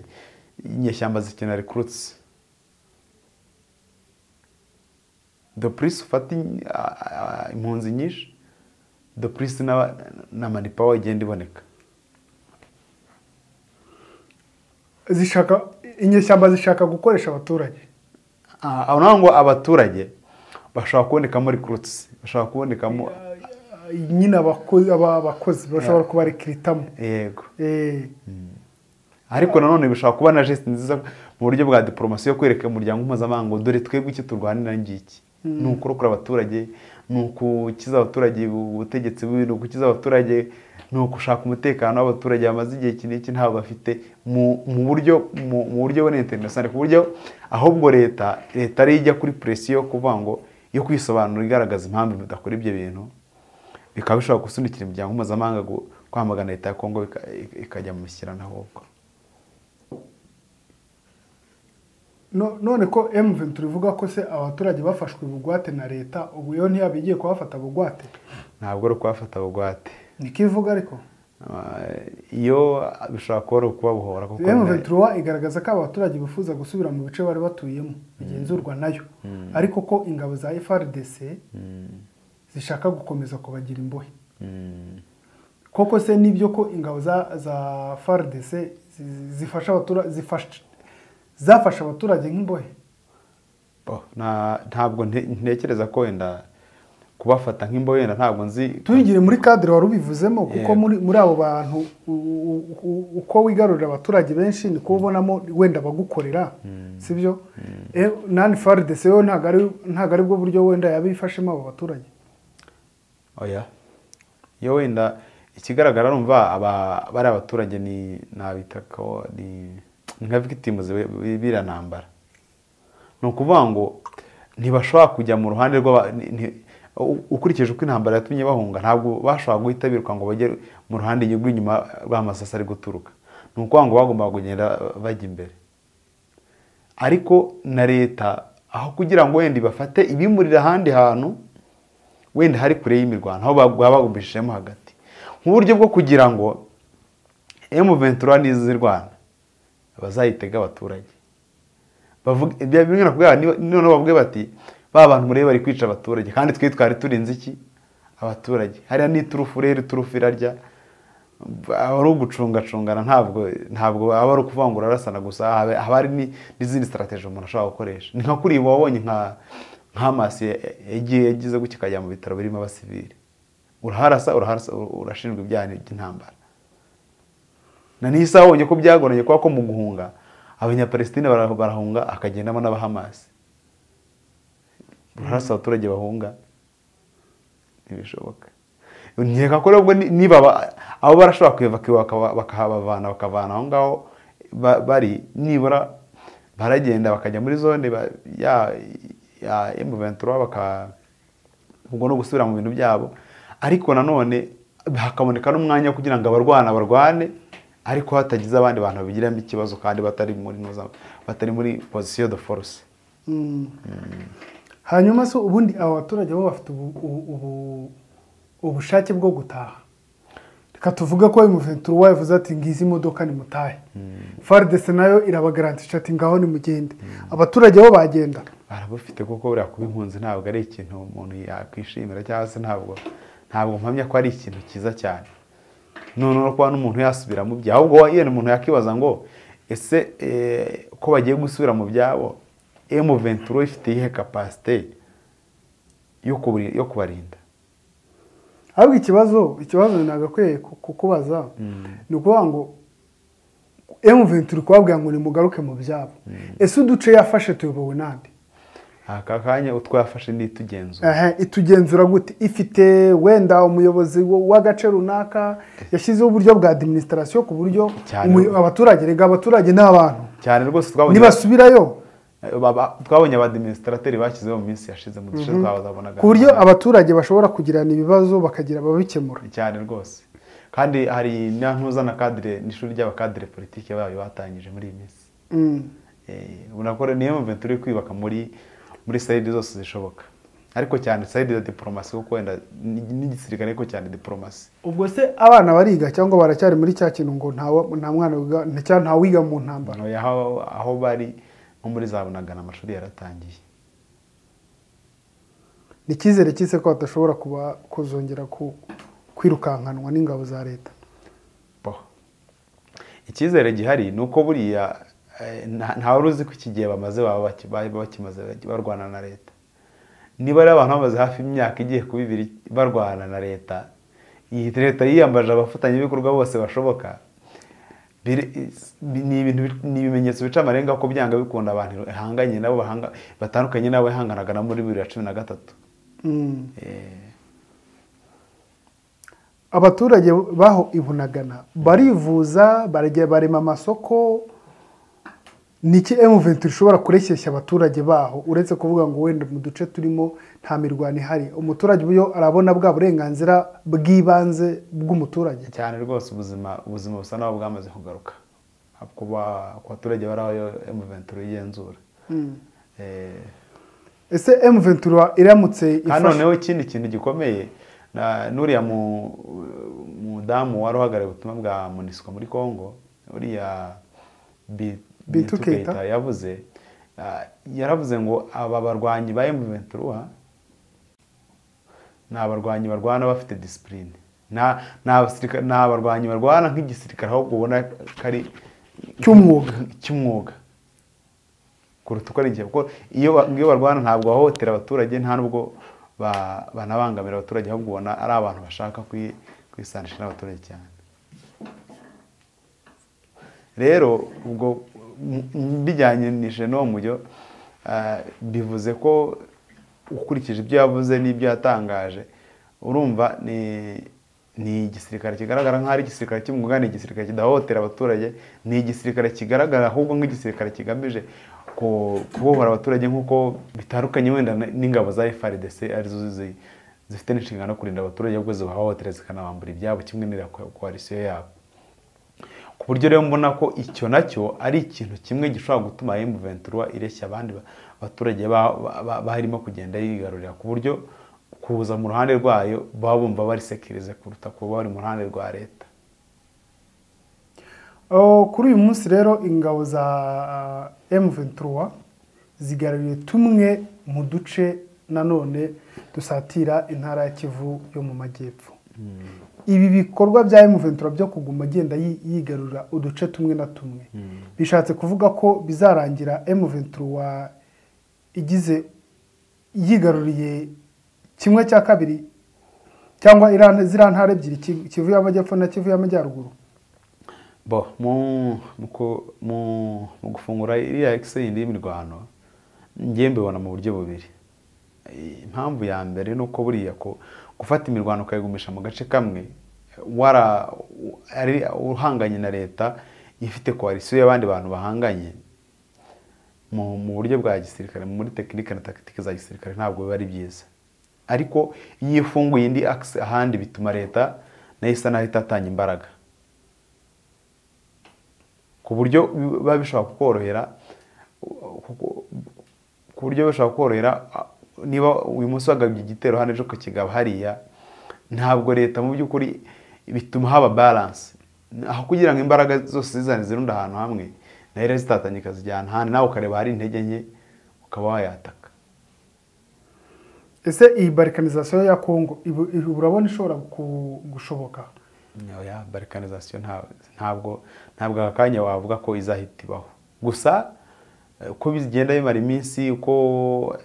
inyeshyamba zikenera recruits the police ufata in- a- a- impunzi nyinshi the police na, na manipawa igenda iboneka zishaka inyeshyamba zishaka gukoresha abaturage Ah, aho naho ngo abaturage bashobora kubonekamo recruits bashobora kubonekamo nyine abako- aba- abakozi bashobora kubarekiritamo yego Eh, ariko nanone bishobora kuba na geste nziza mu buryo bwa diporomasi yo kwereka umuryango mpuzamahanga ngo dore twebwe icyo turwanira ngiki ni ukurokora abaturage ni ukukiza abaturage ubutegetsi bubi ni ukukiza abaturage ni ukushaka umutekano w'abaturage bamaze igihe iki n'iki ntabwo bafite mu mu buryo mu- mu buryo bune interinasiyonari ku buryo ahubwo leta leta ariyo ijya kuri presiyo yo kuvuga ngo yo kwisobanura igaragaza impamvu mudakora ibyo bintu bikaba bishobora gusunikira imiryango mpuzamahanga gu- kwamagana leta ya kongo bika- ikajya mu mishyikirano ahubwo no- none ko M23 ivuga ko se abaturage bafashwe bugwate na leta ubu yo ntiyaba igiye kubafata bugwate ntabwo ari ukubafata bugwate niko ivuga ariko Ah, iyo bishobora kuba ari ukubabohora kuko M23 igaragaza ko abaturage bifuza gusubira mu bice bari batuyemo bigenzurwa nayo ariko ko ingabo za FRDC zishaka gukomeza kubagira imbohe Mm, koko se nibyo ko ingabo za za FRDC zi- zifasha abaturage zifasha zafashe abaturage nk'imbohe bo, na- ntabwo nte- ntekereza ko wenda kubafata nk'imbohe wenda ntabwo nzi tuyigire muri kadire wari ubivuzemo kuko Yego. muri muri abo bantu u- u- u- uko wigarurira abaturage benshi niko ubonamo wenda abagukorera sibyo Eh, nani faridese yo ntabwo ari ntabwo aribwo buryo wenda yabifashemo abo baturage oya iyo wenda ikigaragara numva aba bari abaturage ni nabita ko ni ni nka victims b'iriya ntambara ni ukuvuga ngo ntibashobora kujya mu ruhande rw'aba ni- ni- u- ukurikije uko intambara yatumye bahunga ntabwo bashobora guhita biruka ngo bajye mu ruhande rw'inyuma rw'amasasa ari guturuka ni ukuvuga ngo bagombaga kugenda bajya imbere ariko na leta aho kugira ngo wenda ibafate ibimurira ahandi hantu wenda hari kure y'imirwano aho baba bagumishijemo hagati nk'uburyo bwo kugira ngo M23 nizirwana bazayitega abaturage bavuga ibya bimwe nakubwira niba- noneho bavuge bati ba bantu murebe bari kwica abaturage kandi twe twari turinze iki abaturage hariya ni iturufu rero iturufu irarya aba ari ugucungacungana ntabwo ntabwo aba ari ukuvuga ngo urarasana gusa haba haba hari ni- n'izindi strategy umuntu ashobora gukoresha ni nka kuri ibi wabonye nka nka masi yagiye yagize gutya ikajya mu bitaro birimo abasivili uraharasa uraharasa urashinjwa ibyaha by'intambara na n'isi abonye ko byagoranye kubera ko mu guhunga abanyapalestine bara- barahunga akagendamo n'abahamasi urarasa abaturage bahunga ntibishoboka nkeka ko nubwo ni- niba aba- abo barashobora kuyevakiwa bakaba- bakahabavana bakavana aho ngaho ba- bari nibura baragenda bakajya muri zone ba- ya ya emu ventura baka ubwo ni ugusubira mu bintu byabo ariko nanone hakaboneka n'umwanya wo kugira ngo abarwana barwane ariko hatagize abandi bantu babigiramo ikibazo kandi batari muri noza- batari muri position de force hanyuma se ubundi aba baturage bo bafite ubu- ubu- ubu- ubushake bwo gutaha reka tuvuge ko imuventura wabivuze ati ngizi imodoka nimutahe faridese nayo irabagarantisha ati ngaho nimugende abaturage bo bagenda barabufite kuko buriya kuba impunzi ntabwo ari ikintu umuntu yakwishimira cyangwa se ntabwo ntabwo mpamya ko ari ikintu cyiza cyane none no kuba n'umuntu yasubira mu byawe ahubwo wa- yenda umuntu yakibaza ngo ese eh, ko bagiye gusubira mu byabo emu venturo ifite iyihe kapasite yo kubari- yo kubarinda ahubwo ikibazo ikibazo nagakwiye ku- kukubaza ni ukuvuga ngo emuventi uri kubabwira ngo nimugaruke mu byabo ese uduce yafashe tuyobowe n'andi aka kanya utwo yafashe n'itugenzura Ehe, itugenzura gute ifite wenda umuyobozi w- w'agace runaka yashyizeho uburyo bwa administration ku buryo Cyane. umuyo- abaturage rega abaturage ni abantu cyane rwose twabonye nibasubirayo Baba- twabonye abadiminisitrateri bashyizeho mu minsi yashize mu duce twabonaga ku buryo abaturage bashobora kugirana ibibazo bakagira ababikemura cyane rwose kandi hari n'antuza na kadire n'ishuri ry'abakadire politiki bayo batangije muri iyi minsi Mm. Eh, ubona ko niyo mpamvu turi kwibaka muri muri sayidi zose zishoboka ariko cyane sayidi ya diporomasi kuko wenda ni- n'igisirikare ariko cyane diporomasi ubwo se abana bariga cyangwa baracyari muri cya kintu ngo nta wa- nta mwana wiga- nta- cyangwa nta wiga mu ntambara Oya, aho aho bari nko muri za bunagana amashuri yaratangiye ni icyizere cyise ko badashobora kuba kuzongera ku- kwirukankanwa n'ingabo za leta bo icyizere gihari ni uko buriya eh, nta- ntawe uzi ko iki gihe bamaze baba baki- bari bakimaze barwana na leta niba ari abantu bamaze hafi imyaka igiye kuba ibiri barwana na leta iyi leta yiyambaje abafatanyabikorwa bose bashoboka biri- is- bi- ni ibintu bi- ni ibimenyetso bica amarenga ko byanga bikunda abantu ihanganye nabo bahanga batandukanye nabo ihanganaga na muri bibiri na cumi na gatatu Mm. Eh, abaturage baho ibunagana barivuza barajya barema amasoko ni iki emuventi ishobora kureshyeshya abaturage baho uretse kuvuga ngo wenda mu duce turimo nta mirwano ihari umuturage uburyo arabona bwa burenganzira bw'ibanze bw'umuturage cyane rwose ubuzima ubuzima busa naho bwamaze kugaruka kuba ku baturage bari aho emuventuro igenzura Eh, ese emuventi iramutse kandi ifashe noneho ikindi kintu gikomeye na- n'uriya mu- mudamu wari uhagarariye ubutumwa bwa munisiko muri congo uriya Bi- Bintu Bintu Keita. Keita yavuze ah, yaravuze ngo aba barwanyi ba emuventuro ni abarwanyi barwana bafite disipurine Nta- nta basirika- nta barwanyi barwana nk'igisirikare ahubwo ubona ko ari cy'umwuga cy'umwuga kuruta uko ari igihe kuko iyo ba- iyo barwana ntabwo bahohotera abaturage nta nubwo ba- banabangamira abaturage ahubwo ubona ari abantu bashaka kwi- kwisanisha n'abaturage cyane rero ubwo m- m- mbijyanishije n'uwo mujyo ah, bivuze ko ukurikije ibyo yavuze n'ibyo yatangaje urumva ni ni igisirikare kigaragara nk'aho ari igisirikare cy'umwuga ni igisirikare kidahohotera abaturage ni igisirikare kigaragara ahubwo nk'igisirikare kigamije ku- kubohora abaturage nk'uko bitandukanye wenda n- n'ingabo za FRDC arizo zi- zifite n'inshingano yo kurinda abaturage ahubwo zibahohotera zikanabambura ibyabo kimwe n'iya ko- koalisiyo yabo ku buryo rero mbona ko icyo nacyo ari ikintu kimwe gishobora gutuma M23 ireshya abandi ba- baturage ba- ba- ba- barimo kugenda yigarurira ku buryo kuza mu ruhande rwayo baba bumva barisekirize kuruta kuba bari mu ruhande rwa leta Oh, kuri uyu munsi rero ingabo za M23 zigaruriye tumwe mu duce nanone dusatira intara ya Kivu yo mu majyepfo. Ibi bikorwa bya M23 byo kuguma agenda yi- yigarura uduce tumwe na tumwe. Bishatse kuvuga ko bizarangira M23 igize yigaruriye kimwe cya kabiri cyangwa iriya- ziriya ntara ebyiri Ki- Kivu y'amajyepfo na Kivu y'amajyaruguru. bo mu mu ku- mu- mu gufungura iriya egiseyindi y'imirwano njye mbibona mu buryo bubiri impamvu ya mbere ni uko buriya ku- gufata imirwano ukayigumisha mu gace kamwe wara ari uhanganye na leta ifite koalisiyo y'abandi bantu bahanganye mu mu buryo bwa gisirikare muri tekinike na tagitike za gisirikare ntabwo biba ari byiza ariko iyo ifunguye indi akisi ahandi bituma leta nayo isa naho itatanya imbaraga ku buryo biba bishobora kukorohera ku buryo bishobora kukorohera niba uyu munsi wagabye igitero hano ejo ukakigaba hariya ntabwo leta mu by'ukuri bituma haba baranse aho kugira ngo imbaraga zose zizane zirunde ahantu hamwe nayo rero zitatanye ikazijyana ahandi nawe ukareba hari intege nke ukaba wayataka ese iyi barikanizasiyo ya kongo ibu- ibu- urabona ishobora ku- gushoboka oya barikanizasiyo ntabwo ntabwo aka kanya wavuga ko izahita ibaho gusa eh, uko bigenda bimara iminsi uko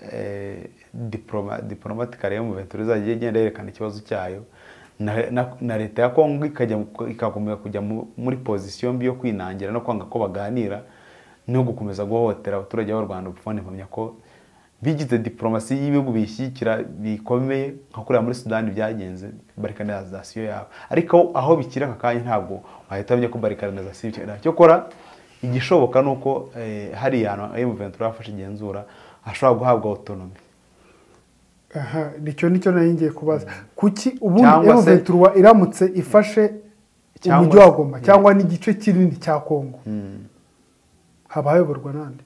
diporomatikare yo mu venture izajya igenda yerekana ikibazo cyayo na- na- na leta ya kongo ikajya mu- ikakomeza kujya mu- muri pozisiyo mbi yo kwinangira no kwanga ko baganira no gukomeza guhohotera abaturage b'u rwanda ubufone mpamya ko bigize diporomasi y'ibihugu bishyigikira bikomeye nka kuriya muri sudani byagenze barikanizasiyo yabo ariko aho bikira aka kanya ntabwo wahita wamenya ko barikanizasiyo ikira cyo kora igishoboka ni uko eh, hari ahantu emu ventura yafashe igenzura ashobora guhabwa autonomy aha nicyo nicyo nari ngiye kubaza kuki ubundi Cyangwa se- emuventura iramutse ifashe Cyangwa umujyi wa se- goma Mm. cyangwa n'igice kinini cya kongo haba hayoborwa n'andi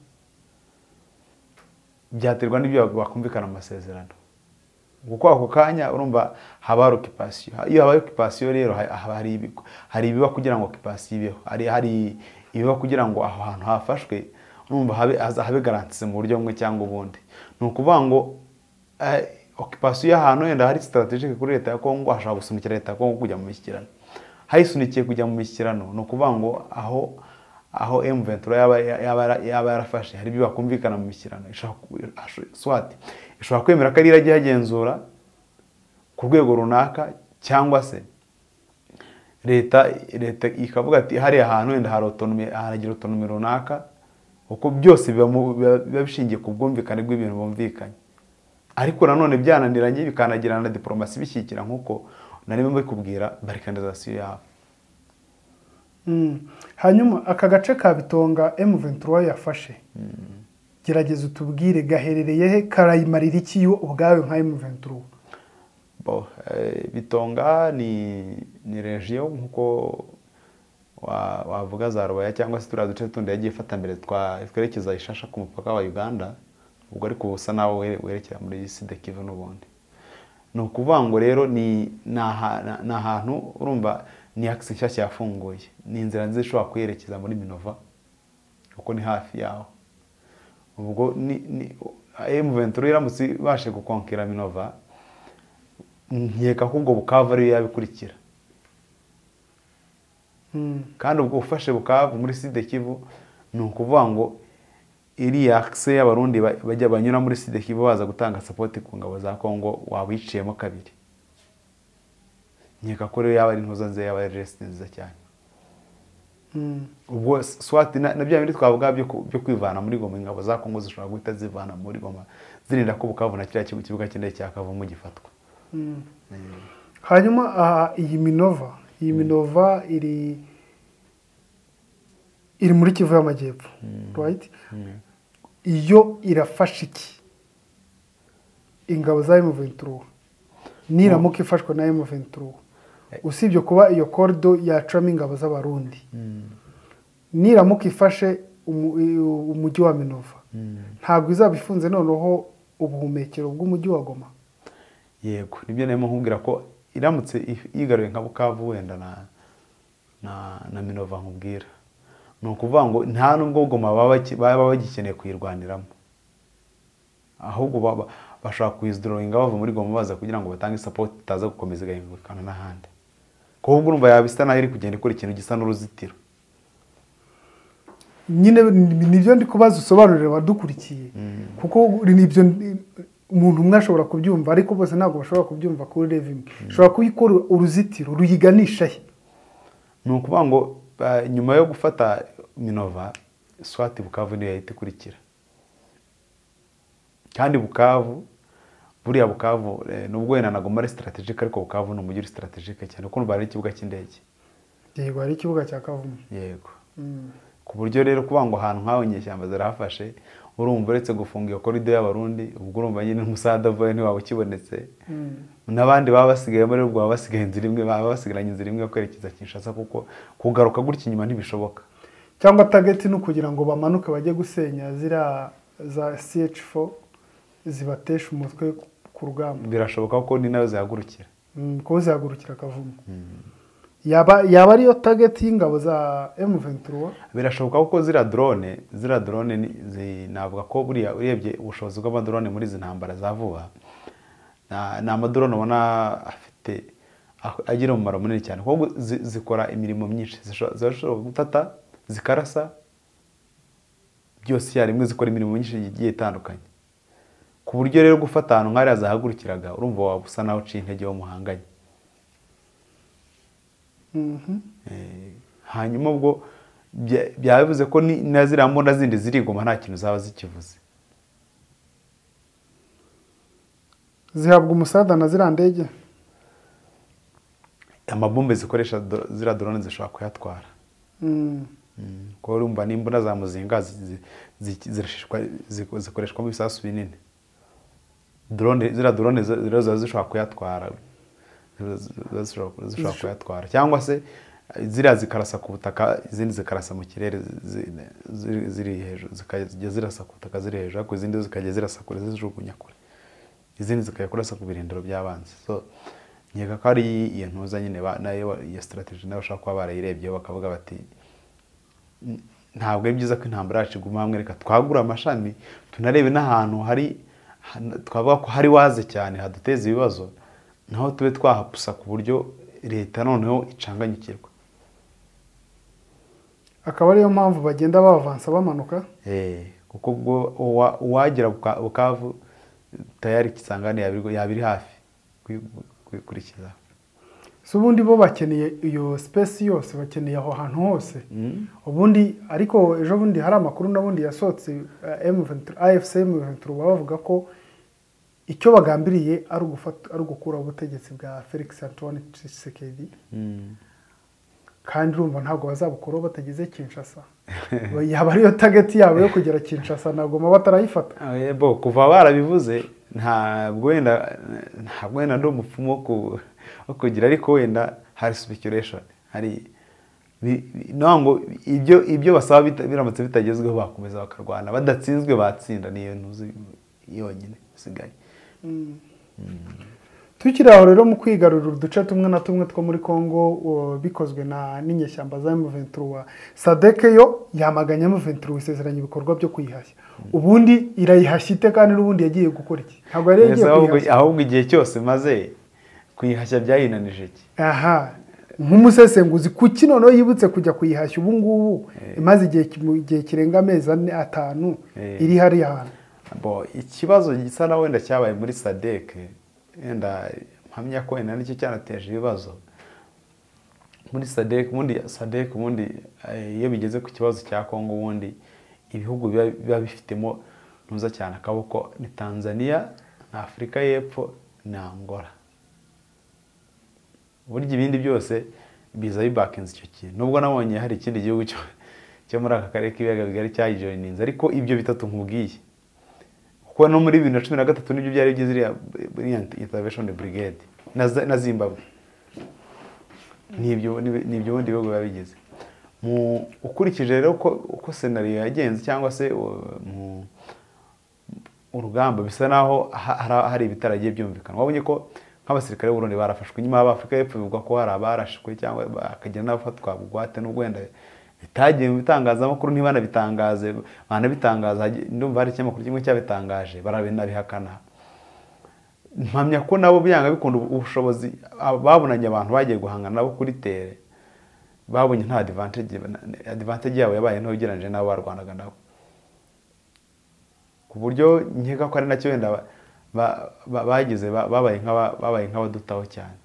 byaterwa n'ibyo bakumvikana mu masezerano kuko ako kanya urumva haba hari okipasiyo iyo habaye okipasiyo rero ha- haba hari ibigo- hari ibiba kugira ngo okipasiyo ibeho hari hari ibiba kugira ngo aho hantu hafashwe urumva habe haza- habe garanse mu buryo bumwe cyangwa ubundi ni ukuvuga ngo eh, okipasiyo y'ahantu wenda hari sitaratejike kuri leta ya kongo hashobora gusunikira leta ya kongo kujya mu mishyikirano hayisunikiye kujya mu mishyikirano ni ukuvuga ngo aho aho emu ventura yaba yaba- yaba yarafashe hari ibyo bakumvikana mu mishyikirano ishobora ku- asho- swati ishobora kwemera ko ari irajya ihagenzura ku rwego runaka cyangwa se leta leta ikavuga ati hariya hantu wenda hari otonomi haragira otonomi runaka kuko byose biba mu- biba- biba bishingiye ku bwumvikane bw'ibintu bumvikanye ariko nanone byananiranye bikanagirana na diporomasi bishyigikira nk'uko narimo mbikubwira barikanizasiyo yabo Mm. hanyuma aka gace ka bitonga emuventura yafashe gerageza utubwire gaherereye he karayimarira iki yo ubwayo nka emuventura Bo, eh, bitonga ni ni regiyo nk'uko wa- wavuga za rubaya cyangwa se turiya duce tundi yagiye ifata mbere twa twerekeza ishasha ku mupaka wa uganda ubwo ariko ubusa nawe were- werekera muri sida kivu n'ubundi ni ukuvuga ngo rero ni ni aha- na- ni ahantu urumva ni akisi nshyashya yafunguye ni inzira nziza ishobora kuyerekeza muri minova kuko ni hafi yaho ubwo ni ni emu ventura iramutse ibashe gukonkera minova nkeka ko ubwo bukavu ariyo yabikurikira kandi ubwo ufashe bukavu muri side kivu ni ukuvuga ngo iriya akise y'abarundi ba- bajya banyura muri side kivu baza gutanga sapoti ku ngabo za kongo wabiciyemo kabiri nkeka ko rero yaba ari intuza nziza yaba ari resite nziza cyane ubwo swati na na bya bindi twavuga byo ku- byo kwivana muri goma ingabo za kongo zishobora guhita zivana muri goma zirinda ko bukavu na kiriya kibu- kibuga cy'indege cya kavumu gifatwa hanyuma aha, iyi minova iyi minova iri iri muri kivu y'amajyepfo right iyo irafashe iki ingabo za emuventura niramuka ifashwe na emuventura usibye kuba iyo korido yacamo ingabo z'abarundi niramuka ifashe umu- i- umujyi wa minova ntabwo izaba ifunze noneho ubuhumekero bw'umujyi wa goma yego nibyo narimo nkubwira ko iramutse if- yigaruye nka bukavu wenda na na na minova nkubwira ni ukuvuga ngo nta nubwo goma baba baki- baba bagikeneye kuyirwaniramo ahubwo baba- bashobora kuyizdoringa bava muri goma baza kugira ngo batange sapoti itaza gukomeza igahingukana n'ahandi kuko ubwo urumva yaba isa naho iri kugenda ikora ikintu gisa n'uruzitiro nyine ni- nibyo ndi kubaza usobanurire abadukurikiye kuko uri- nibyo ndi- umuntu umwe ashobora kubyumva ariko bose ntabwo bashobora kubyumva kuri rev imwe ushobora kuyikora uruzitiro ruyiganisha he ni ukuvuga ngo ba- nyuma yo gufata minova swati bukavu niyo yahita ikurikira kandi bukavu buriya bukavu eh, nubwo wenda nagomba ari sitarategike ariko bukavu ni umujyi uri sitarategike cyane kuko n'ubu hari ikibuga cy'indege yego hari ikibuga cya kavumu yego ku buryo rero kuvuga ngo ahantu nk'aho inyeshyamba zarahafashe urumva uretse gufunga iyo korido y'abarundi ubwo urumva nyine umusada uvayo ntiwaba ukibonetse n'abandi baba basigayemo rero ubwo baba basigaye inzira imwe baba basigaranye inzira imwe yo kwerekeza kinshasa kuko kugaruka gutya inyuma ntibishoboka cyangwa tageti ni ukugira ngo bamanuke bajye gusenya ziriya za CH4 zibatesha umutwe ku rugamba birashoboka ko ni nayo zihagurukira Mm, kuko zihagurukira kavumu yaba yaba ariyo tageti y'ingabo za M23 birashoboka kuko ziriya drone ziriya drone ni- zi- navuga ko buriya urebye ubushobozi bw'amadrone muri izi ntambara za vuba na- ni amadrone ubona afite a- agira umumaro munini cyane kuko zi- zikora imirimo myinshi Zisho- zirashobora gutata zikarasa byose icyarimwe zikora imirimo myinshi igiye itandukanye ku buryo rero gufata ahantu nk'ariya zahagurukiraga urumva waba usa naho uciye intege wo muhanganye Mhm. Eh, hanyuma ubwo bya- byaba bivuze ko ni- na ziriya mbunda zindi zirigoma nta kintu zaba zikivuze zihabwa umusada na ziriya ndege amabombe zikoresha do- ziriya dorone zishobora kuyatwara Mm. Mm, kuko urumva n'imbunda za muzinga zi- zi- zi- zirashishwa- zi- zikoreshwamo ibisasu binini drone ziriya dorone zo- rero ziba zishobora kuyatwara Ziba- ziba zishobora zishobora kuyatwara cyangwa se eh, ziriya zikarasa ku butaka izindi zikarasa mu kirere zi- zi- ziri hejuru zikajya zirasa ku butaka ziri hejuru ariko izindi zikajya zirasa kure zijugunya kure izindi zikajya kurasa ku birindiro by'abanzi so nkeka ko ari iyo ntuza nyine ba- nayo iyo sitarateji nayo bashobora kuba barayirebyeho bakavuga bati ntabwo ari byiza ko intambara yacu iguma hamwe reka twagura amashami tunarebe n'ahantu hari han- twavuga ko hari waze cyane haduteza ibibazo naho tube twahapusa ku buryo leta noneho icanganyukirwa akaba ariyo mpamvu bagenda bavansa bamanuka Eh, kuko ubwo uwa- uwagera buka- bukavu tayari ikisangane yabiri yabiri hafi kwi- kwi- kurikizaho si ubundi bo bakeneye iyo space yose bakeneye aho hantu hose ubundi ariko ejo bundi hari amakuru n'ubundi yasohotse eh, M23 AFC M23 baba bavuga ko icyo bagambiriye ari ugufata ari ugukuraho ubutegetsi bwa Felix Antoine Tshisekedi kandi urumva ntabwo bazabukuraho batageze Kinshasa yaba ariyo target yabo yo kugera Kinshasa nagoma batarayifata Eh, bo kuva barabivuze ntabwo wenda ntabwo wenda ndi umupfumu wo ku- wo kugira ariko wenda hari speculation hari bi- bi- no ngo ibyo ibyo basaba bita- biramutse bitagezweho bakomeza bakarwana badatsinzwe batsinda niyo ntuzi yonyine isigaye tukiri aho rero mu kwigarurira uduce tumwe na tumwe two muri Congo uh, bikozwe na n'inyeshyamba za M23 Sadek yo yamaganye M23 isezeranya ibikorwa byo kuyihashya ubundi irayihashya ite kandi n'ubundi yagiye gukora iki ntabwo yari Mbese yagiye ahubwo kuyihashya ahubwo igihe cyose maze kuyihashya byayinanije iki aha nk'umusesenguzi kuki noneho yibutse kujya kuyihashya ubu ngubu imaze igihe ki- mu gihe kirenga amezi ane atanu Eh. iri hariya hantu bo ikibazo gisa na wenda cyabaye muri sadeke wenda mpamya ko wenda nicyo cyanateje ibibazo muri sadeke ubundi sadeke ubundi eh, iyo bigeze ku kibazo cya kongo ubundi ibihugu biba biba bifitemo ntuza cyane akaboko ni tanzania na afurika y'epfo na angola burya ibindi byose biza bibakinze icyo kintu nubwo nabonye hari ikindi gihugu cyo cyo muri aka karere k'ibiyaga bigari cyayijoyininze ariko ibyo bitatu nkubwiye kuko no muri bibiri na cumi na gatatu nibyo byari bigize iriya iriya intervention brigade na Za- na zimbabwe nibyo nib- nibyo ubundi bihugu biba bigize Mu- ukurikije rero uko uko senariyo yagenze cyangwa se uh, mu- urugamba bisa naho ha- hari- hari ibitaragiye byumvikana wabonye ko nk'abasirikare b'u Burundi barafashwe nyuma abafurika y'epfo bivugwa ko hari abarashwe cyangwa bakagira n'abafatwa bugwate n'ubwo wenda bitagiye mu bitangazamakuru ntibanabitangaze banabitangaza hagi- ndumva hari ikinyamakuru kimwe cyabitangaje barabinabihakana mpamya ko nabo byanga bikunda ubushobozi aba- babonanye abantu bagiye guhangana nabo kuri tere babonye nta advantage advantage yabo yabaye nto ugereranyije n'abo barwanaga nabo ku buryo nkeka ko ari nacyo wenda ba- ba- ba- bagize ba- babaye nk'aba- babaye nk'abadutaho cyane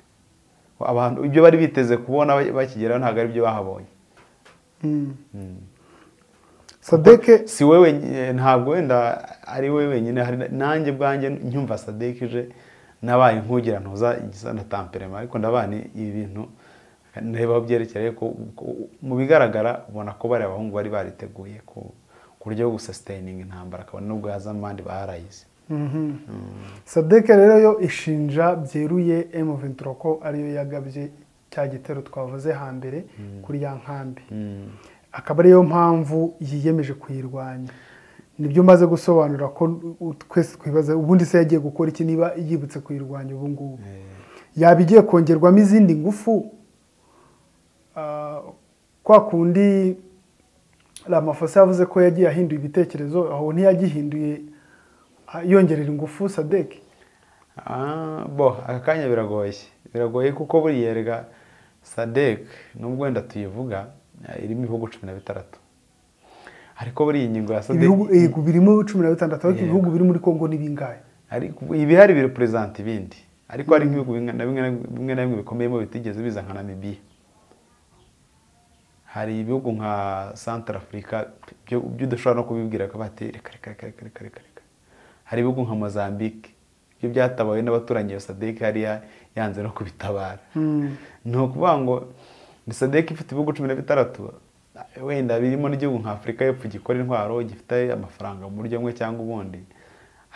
abantu ibyo bari biteze kubona ba- bakigeraho ntabwo ari byo bahabonye sadeke si wowe eh, ntabwo wenda ari wowe wenyine hari na- nanjye bwanjye nyumva sadeke ije nabaye nkugira ntuza igisa na tamperema ariko ndabani ibi bintu ndeba aho byerekeye ko ko- mu bigaragara ubona ko bariya abahungu bari bariteguye ku ku buryo bwo gusasiteyininga intambara akabona n'ubwo yazamo abandi barayize sadeke rero yo ishinja byeruye M23 ko ariyo yagabye cya gitero twavuze hambere kuri ya nkambi akaba ariyo mpamvu yiyemeje kuyirwanya nibyo maze gusobanura ko u- twese twibaza ubundi se yagiye gukora iki niba yibutse kuyirwanya ubu ngubu yaba igiye kongerwamo izindi ngufu Ah, kwa kundi Ramaphosa yavuze ko yagiye ahindura ibitekerezo aho ntiyagihinduye ah, yongerera ingufu sadeke Ah, bo aka kanya biragoye biragoye kuko buriya erega sadek nubwo wenda tuyivuga eh, irimo ibihugu cumi na bitandatu ariko buriya ingingo ya sadek ibihugu yego birimo cumi na bitandatu ariko ibihugu biri muri kongo ni bingahe ariko ibihari birepurezanta ibindi ariko hari nk'ibihugu bimwe na bimwe na- bimwe na bimwe bikomeyemo bitigeze biza nka namibiya hari ibihugu nka santara afurika byo byo udashobora no kubibwira ko bati reka reka reka reka reka reka reka hari ibihugu nka mozambique byo byatabawe n'abaturanyi iyo sadek hariya yanze no kubitabara ni ukuvuga ngo ni sadek ifite ibihugu cumi na bitandatu wenda birimo n'igihugu nka afurika y'epfo gikora intwaro gifite amafaranga mu buryo bumwe cyangwa ubundi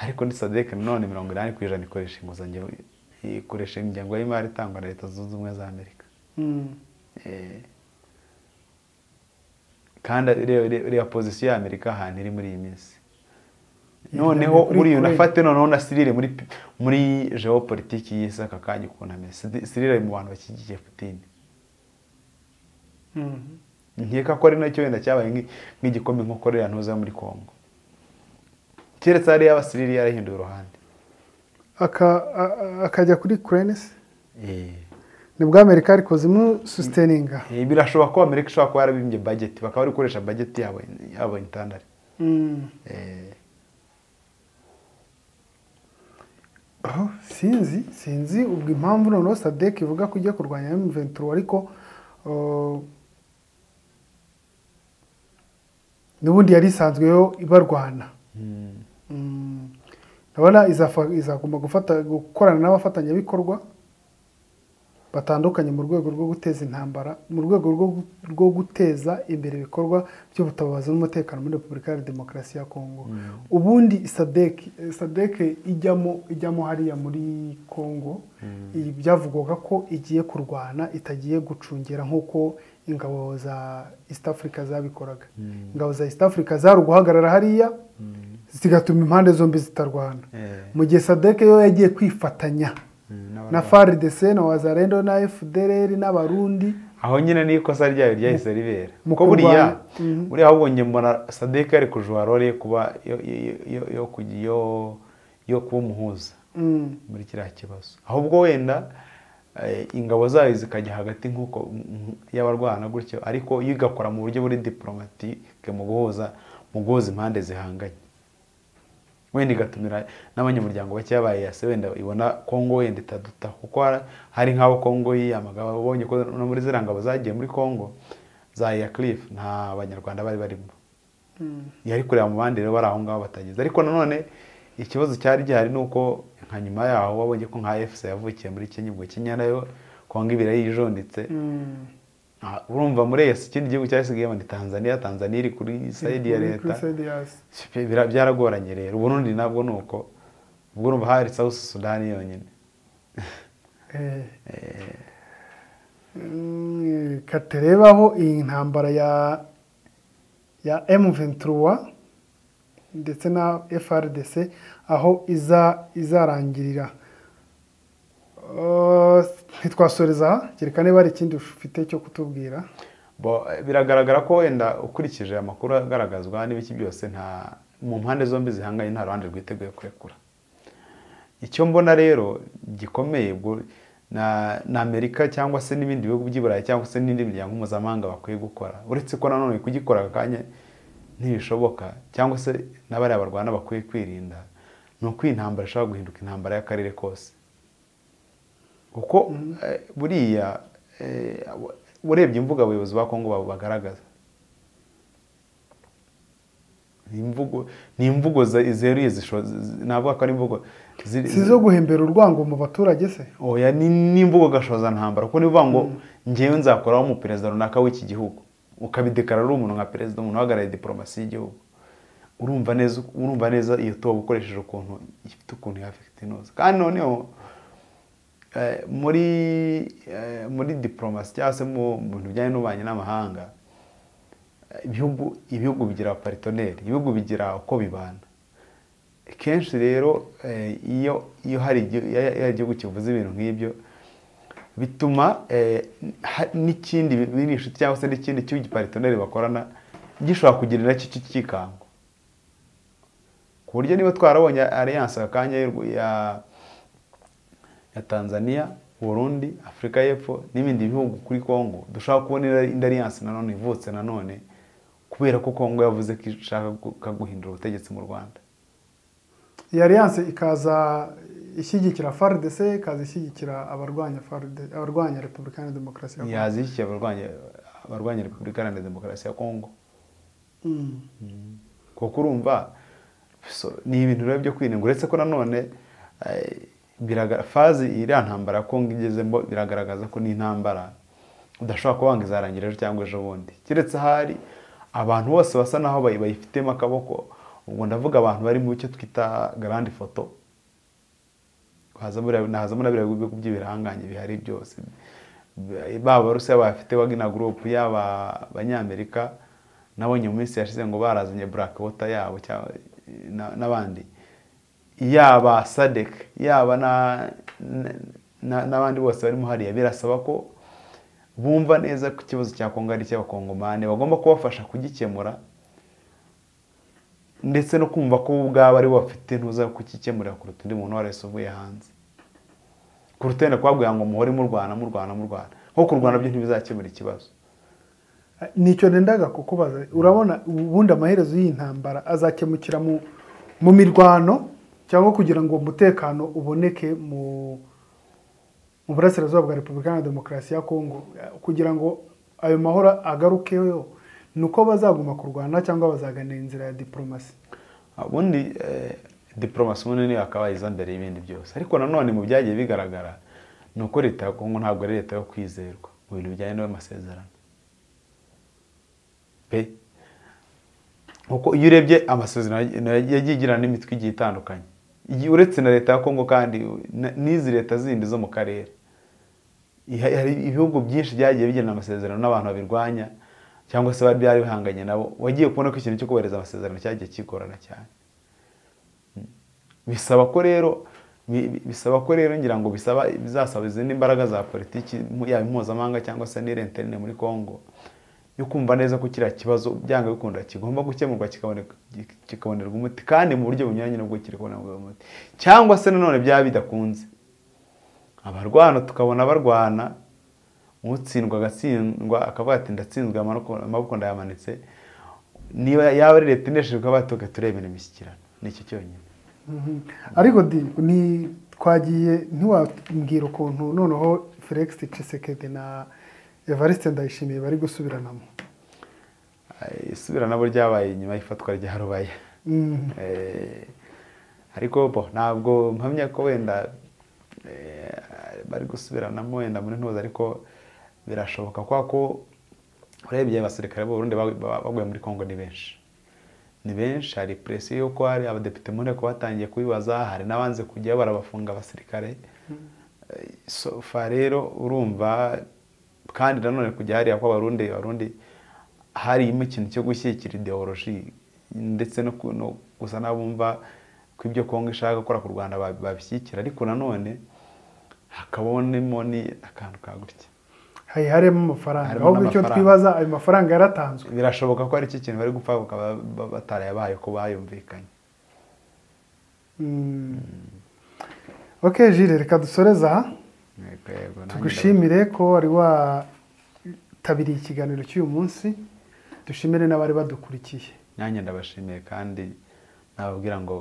ariko ni sadek nanone mirongo inani ku ijana ikoresha inguzanyo ikoresha ingengo y'imari itangwa na leta zunze ubumwe za amerika Eh, kandi reba- reba reba pozisiyo ya amerika ahantu iri muri iyi minsi noneho kuri buriya Ukraine. unafate noneho na sirire muri pi- muri geopolitiki y'isi aka kanya ukuntu ameze Sidi- sirire ari mu bantu bashyigikiye putini nkeka ko ari nacyo wenda cyabaye nk'i- nk'igikombe nko korea ntuza muri congo keretse hariya aba sirire yarahinduye uruhande Aka- a- a- akajya kuri kurenesi Eh. nibwo amerika ariko zimu susiteninga Eh, birashoboka ko amerika ishobora kuba yarabimbye bageti bakaba bari gukoresha bageti yabo yabo intandari Eh, aho sinzi sinzi ubwo impamvu noneho sadek ivuga ko igiye kurwanya M23 ariko uh, n'ubundi yari isanzweho ibarwana Mm. ndabona izafa- izagomba gufata gukorana n'abafatanyabikorwa batandukanye mu rwego rwo guteza intambara mu rwego rwo, gu- rwo guteza imbere ibikorwa by'ubutabazi n'umutekano muri repubulika ya demokarasi ya kongo ubundi sadek eh, sadek ijyamo ijyamo hariya muri kongo ibi byavugwaga ko igiye kurwana itagiye gucungera nk'uko ingabo za east africa zabikoraga ingabo za east africa zari uguhagarara hariya zigatuma impande zombi zitarwana Eh. mu gihe sadek yo yagiye kwifatanya n'abandi- na FARDC na wazarendo na FDLR n'abarundi aho nyine niyo ikosa ryayo ryahise ribera Mu kuko buriya kurwanya- buriya ahubwo njye mbona sadek ari kujuha role yo kuba yo- yo- yo- yo kujya- yo- yo kuba umuhuza Mm. muri kiriya kibazo ahubwo wenda eh, ingabo zayo zikajya hagati nk'uko mm, y'abarwana gutyo ariko yo igakora mu buryo buri diporomatike mu guhuza mu guhuza impande zihanganye wenda igatumira n'abanyamuryango bakeya ba EAC wenda ibona Kongo wenda itaduta kuko har- hari nk'abo Kongo yiyamaga babonye ko no muri ziriya ngabo zagiye muri Kongo za Cliff nta banyarwanda bari barimo yari kureba mu bandi rero bari aho ngaho batageze ariko nanone ikibazo cyari gihari ni uko nka nyuma yaho babonye ko nka efuse yavukiye muri kenya ubwo kenya nayo kongo ibira yijonditse Ah, urumva muri EAC ikindi gihugu cyasigayemo ni tanzania tanzania iri kuri sayidi ya Kuri- kuri leta side ya s- Bira- byaragoranye rero uburundi nabwo ni uko ubwo urumva hari south sudan yonyine eh. Mm, katarebaho iyi ntambara ya ya M23 ndetse na FRDC aho iza izarangirira Uh, ntitwasoreza aha kereka niba hari ikindi ufite cyo kutubwira Bo, eh, biragaragara ko wenda ukurikije amakuru agaragazwa n'ibiki byose nta mu mpande zombi zihanganye nta ruhande rwiteguye kurekura icyo mbona rero gikomeye ubwo na, na amerika cyangwa se n'ibindi bihugu by'i burayi cyangwa se n'indi miryango mpuzamahanga bakwiye gukora uretse ko nanone kugikora aka kanya ntibishoboka cyangwa se n'abariya barwana bakwiye kwirinda ni uko iyi ntambara ishobora guhinduka intambara y'akarere kose kuko eh, buriya eh, urebye imvuga abayobozi ba kongo babo bagaragaza Ni imvugo- ni imvugo ze- zeruye zisho- z- navuga ko ari imvugo ziri- si izo guhembera urwango mu baturage se oya ni n'imvugo gashoza ntambara kuko nivuga ngo ngewe nzakoraho umuperezida runaka w'iki gihugu ukabidekarara uri umuntu nka perezida umuntu uhagarariye diporomasi y'igihugu urumva neza urumva neza iyo toba ukoresheje ukuntu ifite ukuntu yafite inoza kandi noneho eh, muri eh, muri diporomasi cyangwa se mu mu bintu bijyanye n'ububanyi n'amahanga eh, ibihugu ibihugu bigira paritoneri ibihugu bigira uko bibana kenshi rero eh, iyo iyo hari igi- iyo hari igihugu kivuze ibintu nk'ibyo bituma eh, ha- n'ikindi biri inshuti cyangwa se n'ikindi cy'igi paritoneri bakorana gishobora kugira nacyo icyo cyikango ku buryo niba twarabonye alliance akanya y'u- ya ya Tanzania Burundi Afurika y'Epfo n'ibindi bihugu kuri Congo dushobora kubona indi- indi alliance nanone ivutse nanone kubera ko Congo yavuze ko ishaka gu- ka guhindura ubutegetsi mu Rwanda iyi alliance ikaza ishyigikira FARDC ikaza ishyigikira abarwanya FARDC abarwanya repubulika na demokarasi ya Kongo yazishyikiye abarwanya abarwanya repubulika iharanira demokarasi ya kongo Mm. kuko urumva so- ni ibintu biba byo kwirindwa uretse ko nanone eh, biraga- fazi iriya ntambara ya kongo igezemo biragaragaza ko ni intambara udashobora kuba wanga izarangira ejo cyangwa ejo bundi keretse ahari abantu bose basa naho bayi- bayifitemo akaboko ubwo ndavuga abantu bari mu cyo twita garandi foto hazamo na biriya bihugu by'ibiranganye bihari byose baba abarusiya bafite wagina gurupu yaba abanyamerika nabonye mu minsi yashize ngo barazanye black water yabo cyangwa- na- n'abandi yaba sadek yaba na- na- na- n'abandi bose barimo hariya birasaba ko bumva neza ko ikibazo cya kongo ari icy'abakongomani bagomba kubafasha kugikemura ndetse no kumva ko bo ubwabo ari bo bafite ntuza kukikemurira kuruta undi muntu uwo ari wese uvuye hanze kuruta wenda kubabwira ngo muhore murwana murwana murwana nko kurwana byo ntibizakemura ikibazo nicyo nendaga kukubaza urabona ubundi amaherezo y'intambara azakemukira mu mu mirwano cyangwa kugira ngo umutekano uboneke mu mu burasirazuba bwa repubulika na demokarasi ya kongo kugira ngo ayo mahoro agarukeyo ni uko bazaguma kurwana cyangwa bazaganira inzira ya diporomasi ubundi eh, diporomasi ubundi niyo yakabaye iza mbere y'ibindi byose ariko nanone mu byagiye bigaragara ni uko leta ya kongo ntabwo ari leta yo kwizerwa mu bintu bijyanye n'amasezerano pe kuko iyo urebye amasezerano yagiye igirana n'imitwe igiye itandukanye Iyi- uretse na leta ya kongo kandi na- n'izi leta zindi zo mu karere Iha- hari ibihugu byinshi byagiye bigirana amasezerano n'abantu babirwanya cyangwa se bari byari bihanganye nabo wagiye kubona ko ikintu cyo kubahiriza amasezerano cyagiye kigorana cyane bisaba ko rero bi- bi- bisaba ko rero ngira ngo bisaba bizasaba izindi mbaraga za politiki mu- yaba impuzamahanga cyangwa se n'iriya interine muri Congo yo kumva neza ko kiriya kibazo byanga bikunda kigomba gukemurwa kikaboneka- ki- kikabonerwa umuti kandi mu buryo bunyuranye n'ubwo kiri kubonerwa umuti cyangwa se nanone byaba bidakunze abarwana tukabona barwana utsindwa agatsindwa akavuga ati ndatsinzwe amaboko amaboko ndayamanitse niba yaba ari leta inesheje ukaba tuga turebera imishyikirano nicyo cyonyine Mhm. ariko di ni twagiye ntiwabwira ukuntu noneho felix cisekedi na evariste ndayishimiye bari gusubiranamo Eh, isubira nabo ryabaye nyuma y'ifatwa rya rubaya Mhm. Eh, ariko bo ntabwo mpamya ko wenda eh, bari gusubiranamo wenda muri ntuza ariko birashoboka kwa ko urebye abasirikare b'uburundi bagu- ba- baguye muri kongo ni benshi ni benshi hari presiyo y'uko hari abadepite muri ko batangiye kubibaza hari n'abanze kujya barabafunga abasirikare Eh, sofa rero urumva kandi nanone kujya hariya kw'abarundi abarundi harimo ikintu cyo gushyigikira ideoloji ndetse no ku- no gusa n'abumva ko ibyo kongo ishaka gukora ku rwanda ba- babishyigikira ariko nanone hakabonemo ni akantu ka gutya hari harimo amafaranga Harimo ahubwo icyo n'amafaranga. twibaza ayo mafaranga yaratanzwe birashoboka ko ari cyo kintu bari gupfa bakaba ba- batarayabaye ko bayumvikanye Mm. ok jire reka dusoreze aha Yego, yego, nanjye tugushimire ko wari watabiye ikiganiro cy'uyu munsi dushimire n'abari badukurikiye ndaba- nanjye ndabashimiye kandi nababwira ngo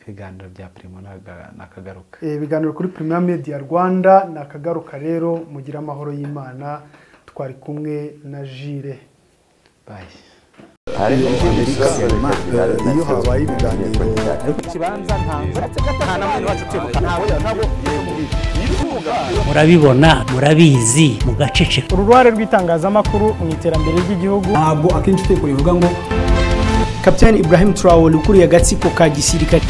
ibiganiro bya primo ntaga- nakagaruka Eh, ibiganiro kuri Premier Media Rwanda ni akagaruka rero mugira amahoro y'Imana twari kumwe na Jire bayi iyo habaye ibiganiro murabibona murabizi mugaceceka uruhare rw'itangazamakuru mu iterambere ry'igihugu ntabwo akenshi utekura bivuga ngo kapitani ibrahim turawuri ukuriye agatsiko ka gisirikare